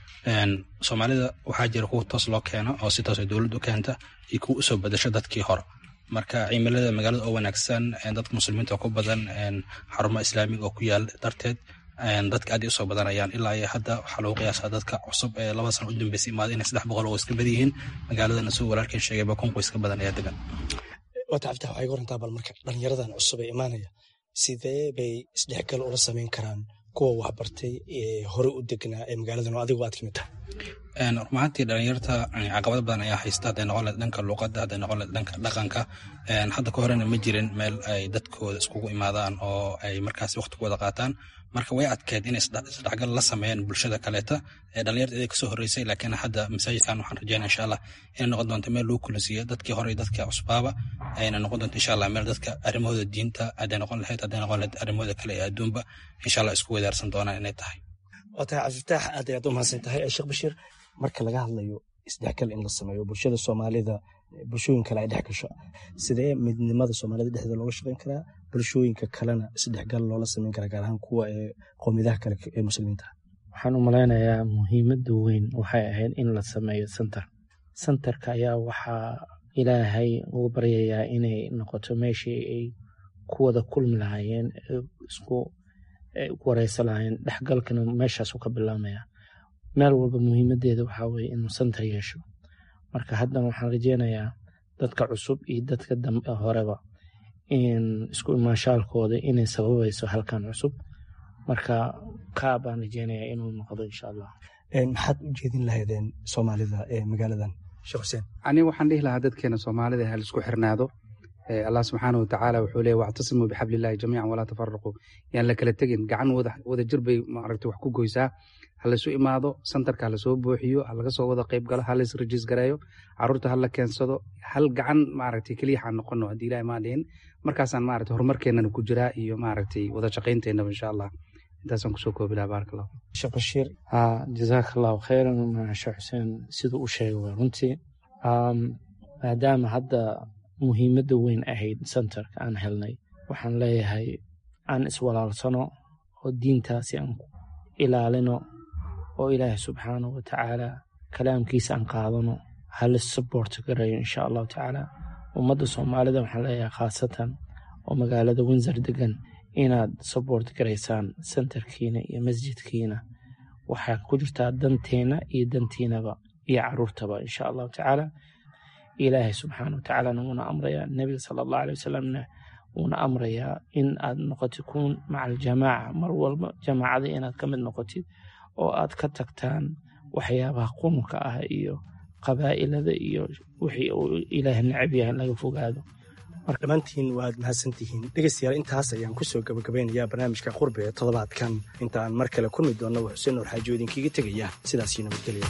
Speaker 19: soomaalida waxaa jira kuwa toos loo keeno oo si toos ay dowladdu keenta iyo kuwa usoo badasho dadkii hore marka cimilada magaalada oo wanaagsan dadka muslimiinta ku badan xarumo islaamiga oo ku yaal darteed dadka aad usoo badanayaan ilaa iyo hadda waxaa lagu qiyaasaa dadka cusub ee laba sano u dambeysay imaada inay saddex boqol oo iska badan yihiin magaaladana suu walaalkeen sheegayba kun qoys ka badan ayaa degan
Speaker 17: wata cabditax waxay ka warantaa bal marka dhalinyaradan cusub ee imaanaya sidee bay isdhexgal ula samayn karaan kuwa waxbartay ee hore u degnaa ee magaaladan oo adigu aad kamid tahay
Speaker 19: rumaantii dhalinyarta caqabado badan ayaa haysta hadday noqon lahed dhanka luuqadda hadday noqon lahed dhanka dhaqanka hadda ka horena ma jirin meel ay dadkooda iskugu imaadaan oo ay markaas waqti ku wada qaataan marka way adkeed inay isdhexgal la sameeyaan bulshada kaleeta ee dhalinyarta iday kasoo horreysay laakiin hadda masaajidkan waxaan rajeynaya insha allah inay noqon doonto meel lagu kulansiiyo dadkii hore iyo dadkii cusbaaba ayna noqon doonto insha allah meel dadka arrimahooda diinta hadday noqon lahayd hadday noqon lahayd arrimahooda kale ee adduunba insha allah isku wadaarsan doonaan inay tahay
Speaker 17: waa tahay cabdifitaax aad ayaad u mahadsan tahay sheekh bashiir marka laga hadlayo isdhexgal in la sameeyo bulshada soomaalida bulshooyin kale ay dhex gasho sidee midnimada soomaalida dhexdeeda looga shaqeyn karaa bulshooyinka kalena isdhexgal loola sameyn karaa gaar ahaan kuwa ee qowmiyadaha kale ee muslimiinta
Speaker 20: waxaan u malaynayaa muhiimadda weyn waxay ahayd in la sameeyo center centerka ayaa waxaa ilaahay ugu baryayaa inay noqoto meeshii ay ku wada kulmi lahaayeen isku wareysa lahaayeen dhexgalkana meeshaasu ka bilaamaya meel walba muhiimadeeda waxaa weye inuu center yeesho marka haddana waxaan rajeynayaa dadka cusub iyo dadka dambe horeba in isku imaanshaalkooda inay sababayso halkan cusub marka kaa baan rajeynayaa inuu noqdo insha allah
Speaker 17: maxaad u jeedin lahaydeen soomaalida ee magaaladan sheekh xuseen
Speaker 18: aniga waxaan dhihi lahaa dadkeena soomaalida ha laisku xirnaado allah subxaana watacaala wuxuu leeya wactasimuu bixablillahi jamiican walaa tafaraquu yaan la kala tegin gacan wada jir bay maaragta wax ku goysaa ha laysu imaado santarka ha lasoo buuxiyo ha laga soo wada qayb galo ha lays rajiis gareeyo caruurta ha la keensado hal gacan maaragtay keliya ha noqono haddii ilahi maa dhihin markaasaan maaragtay horumarkeennana ku jiraa iyo maaragtay wada shaqaynteenaba insha allah intaasaan kusoo koobi lahaa baaraka allah
Speaker 17: sheekh bashiir
Speaker 20: ha jazaaka allahu khayran sheekh xuseen siduu u sheegay waa runtii maadaama hadda muhiimadda weyn ahayd centerka aan helnay waxaan leeyahay aan iswalaalsano oo diintaasi aan ilaalino oo ilaahay subxaanahu watacaala kalaamkiisa aan qaadano hala support garayo insha allahu tacaala ummadda soomaalida waxaan leeyahay khaasatan oo magaalada windsor degan inaad support garaysaan centerkiina iyo masjidkiina waxaa ku jirtaa danteena iyo dantiinaba iyo caruurtaba insha allahu tacaala ilaahay subxaana watacaalana wuuna amrayaa nebiga sala allahu aley wasalamna wuuna amrayaa in aad noqotid kuun maca aljamaaca mar walba jamaacada inaad ka mid noqotid oo aad ka tagtaan waxyaabaha qununka ah iyo qabaa'ilada iyo wixii uu ilaah necab yahay in laga fogaado
Speaker 17: dhammaantiin waad mahadsantihiin dhegeystayaal intaas ayaan kusoo gabagabeynayaa barnaamijka qurbe ee toddobaadkan inta aan mar kale kulmi doonno waa xuseen nuur xaaji oo idinkiiga tegaya sidaasii nabadgelya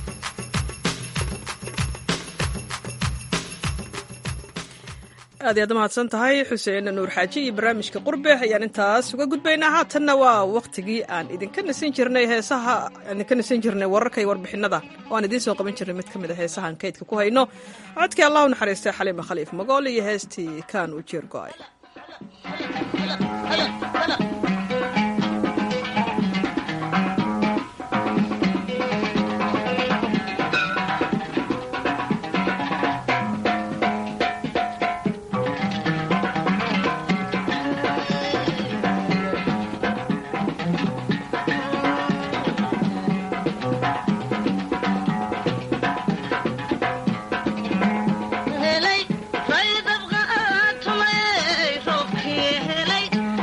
Speaker 1: aad iyaad mahadsan tahay xuseen nuur xaaji iyo barnaamijka qurbe ayaan intaas uga gudbaynaa haatanna waa wakhtigii aan idinka nasan jirnay heesaha idinka nasan jirnay wararka iyo warbixinada oo aan idiin soo qaban jirnay mid ka mid a heesahaan kaydka ku hayno codkii allah u naxariistay xaliima khaliif magool iyo heestii kaan u jeer go'ay
Speaker 21: helay raydabqa tumay roobkii helay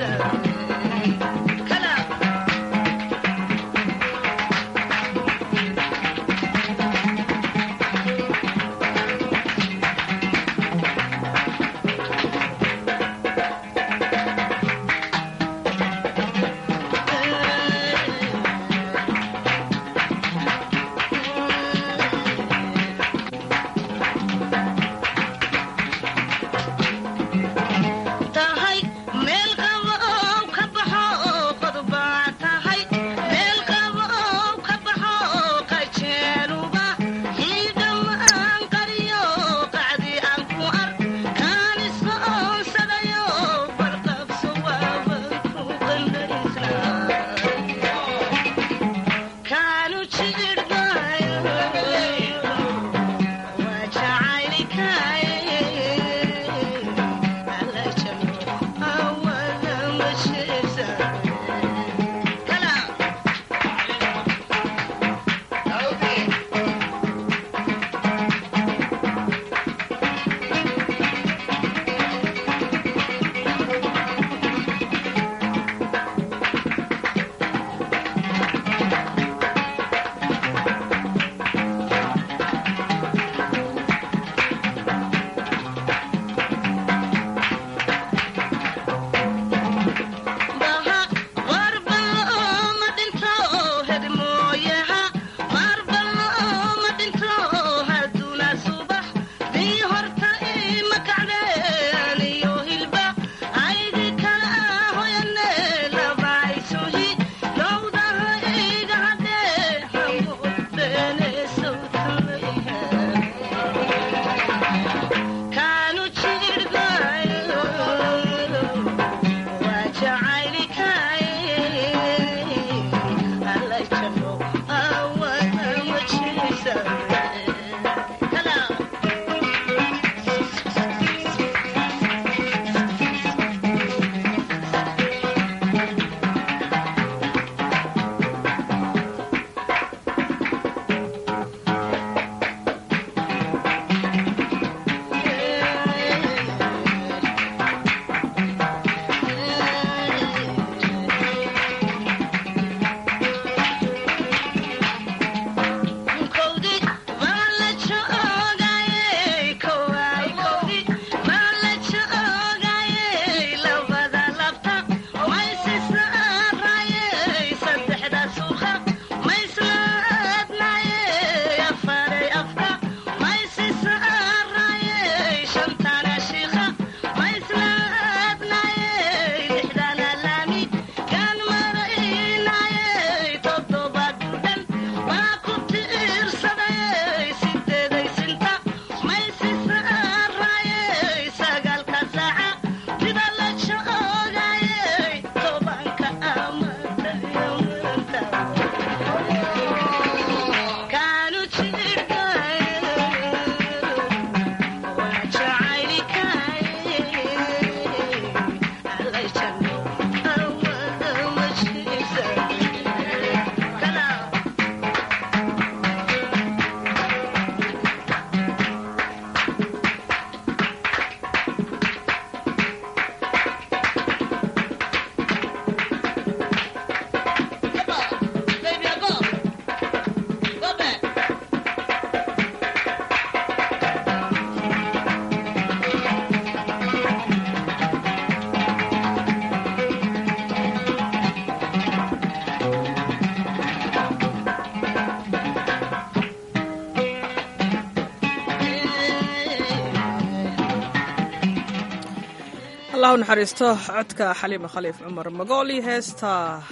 Speaker 1: allah u naxariisto codka xaliima khaliif cumar magooli heesta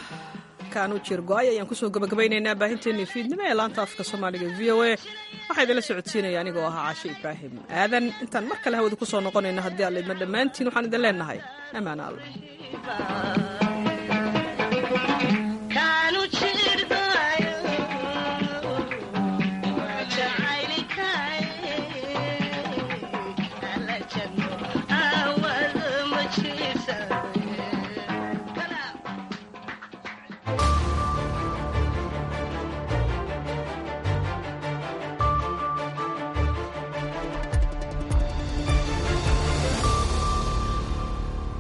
Speaker 1: kaanu jir go-ay ayaan kusoo gabagabaynaynaa baahinteennii fiidnimo ee laanta afka soomaaliga v o a waxaa idinla socodsiinaya anigoo ahaa caashe ibraahim aadan intaan mar kale hawada kusoo noqonayna haddii aan laidma dhammaantiin waxaan idin leenahay ammaan alla
Speaker 21: Jesus.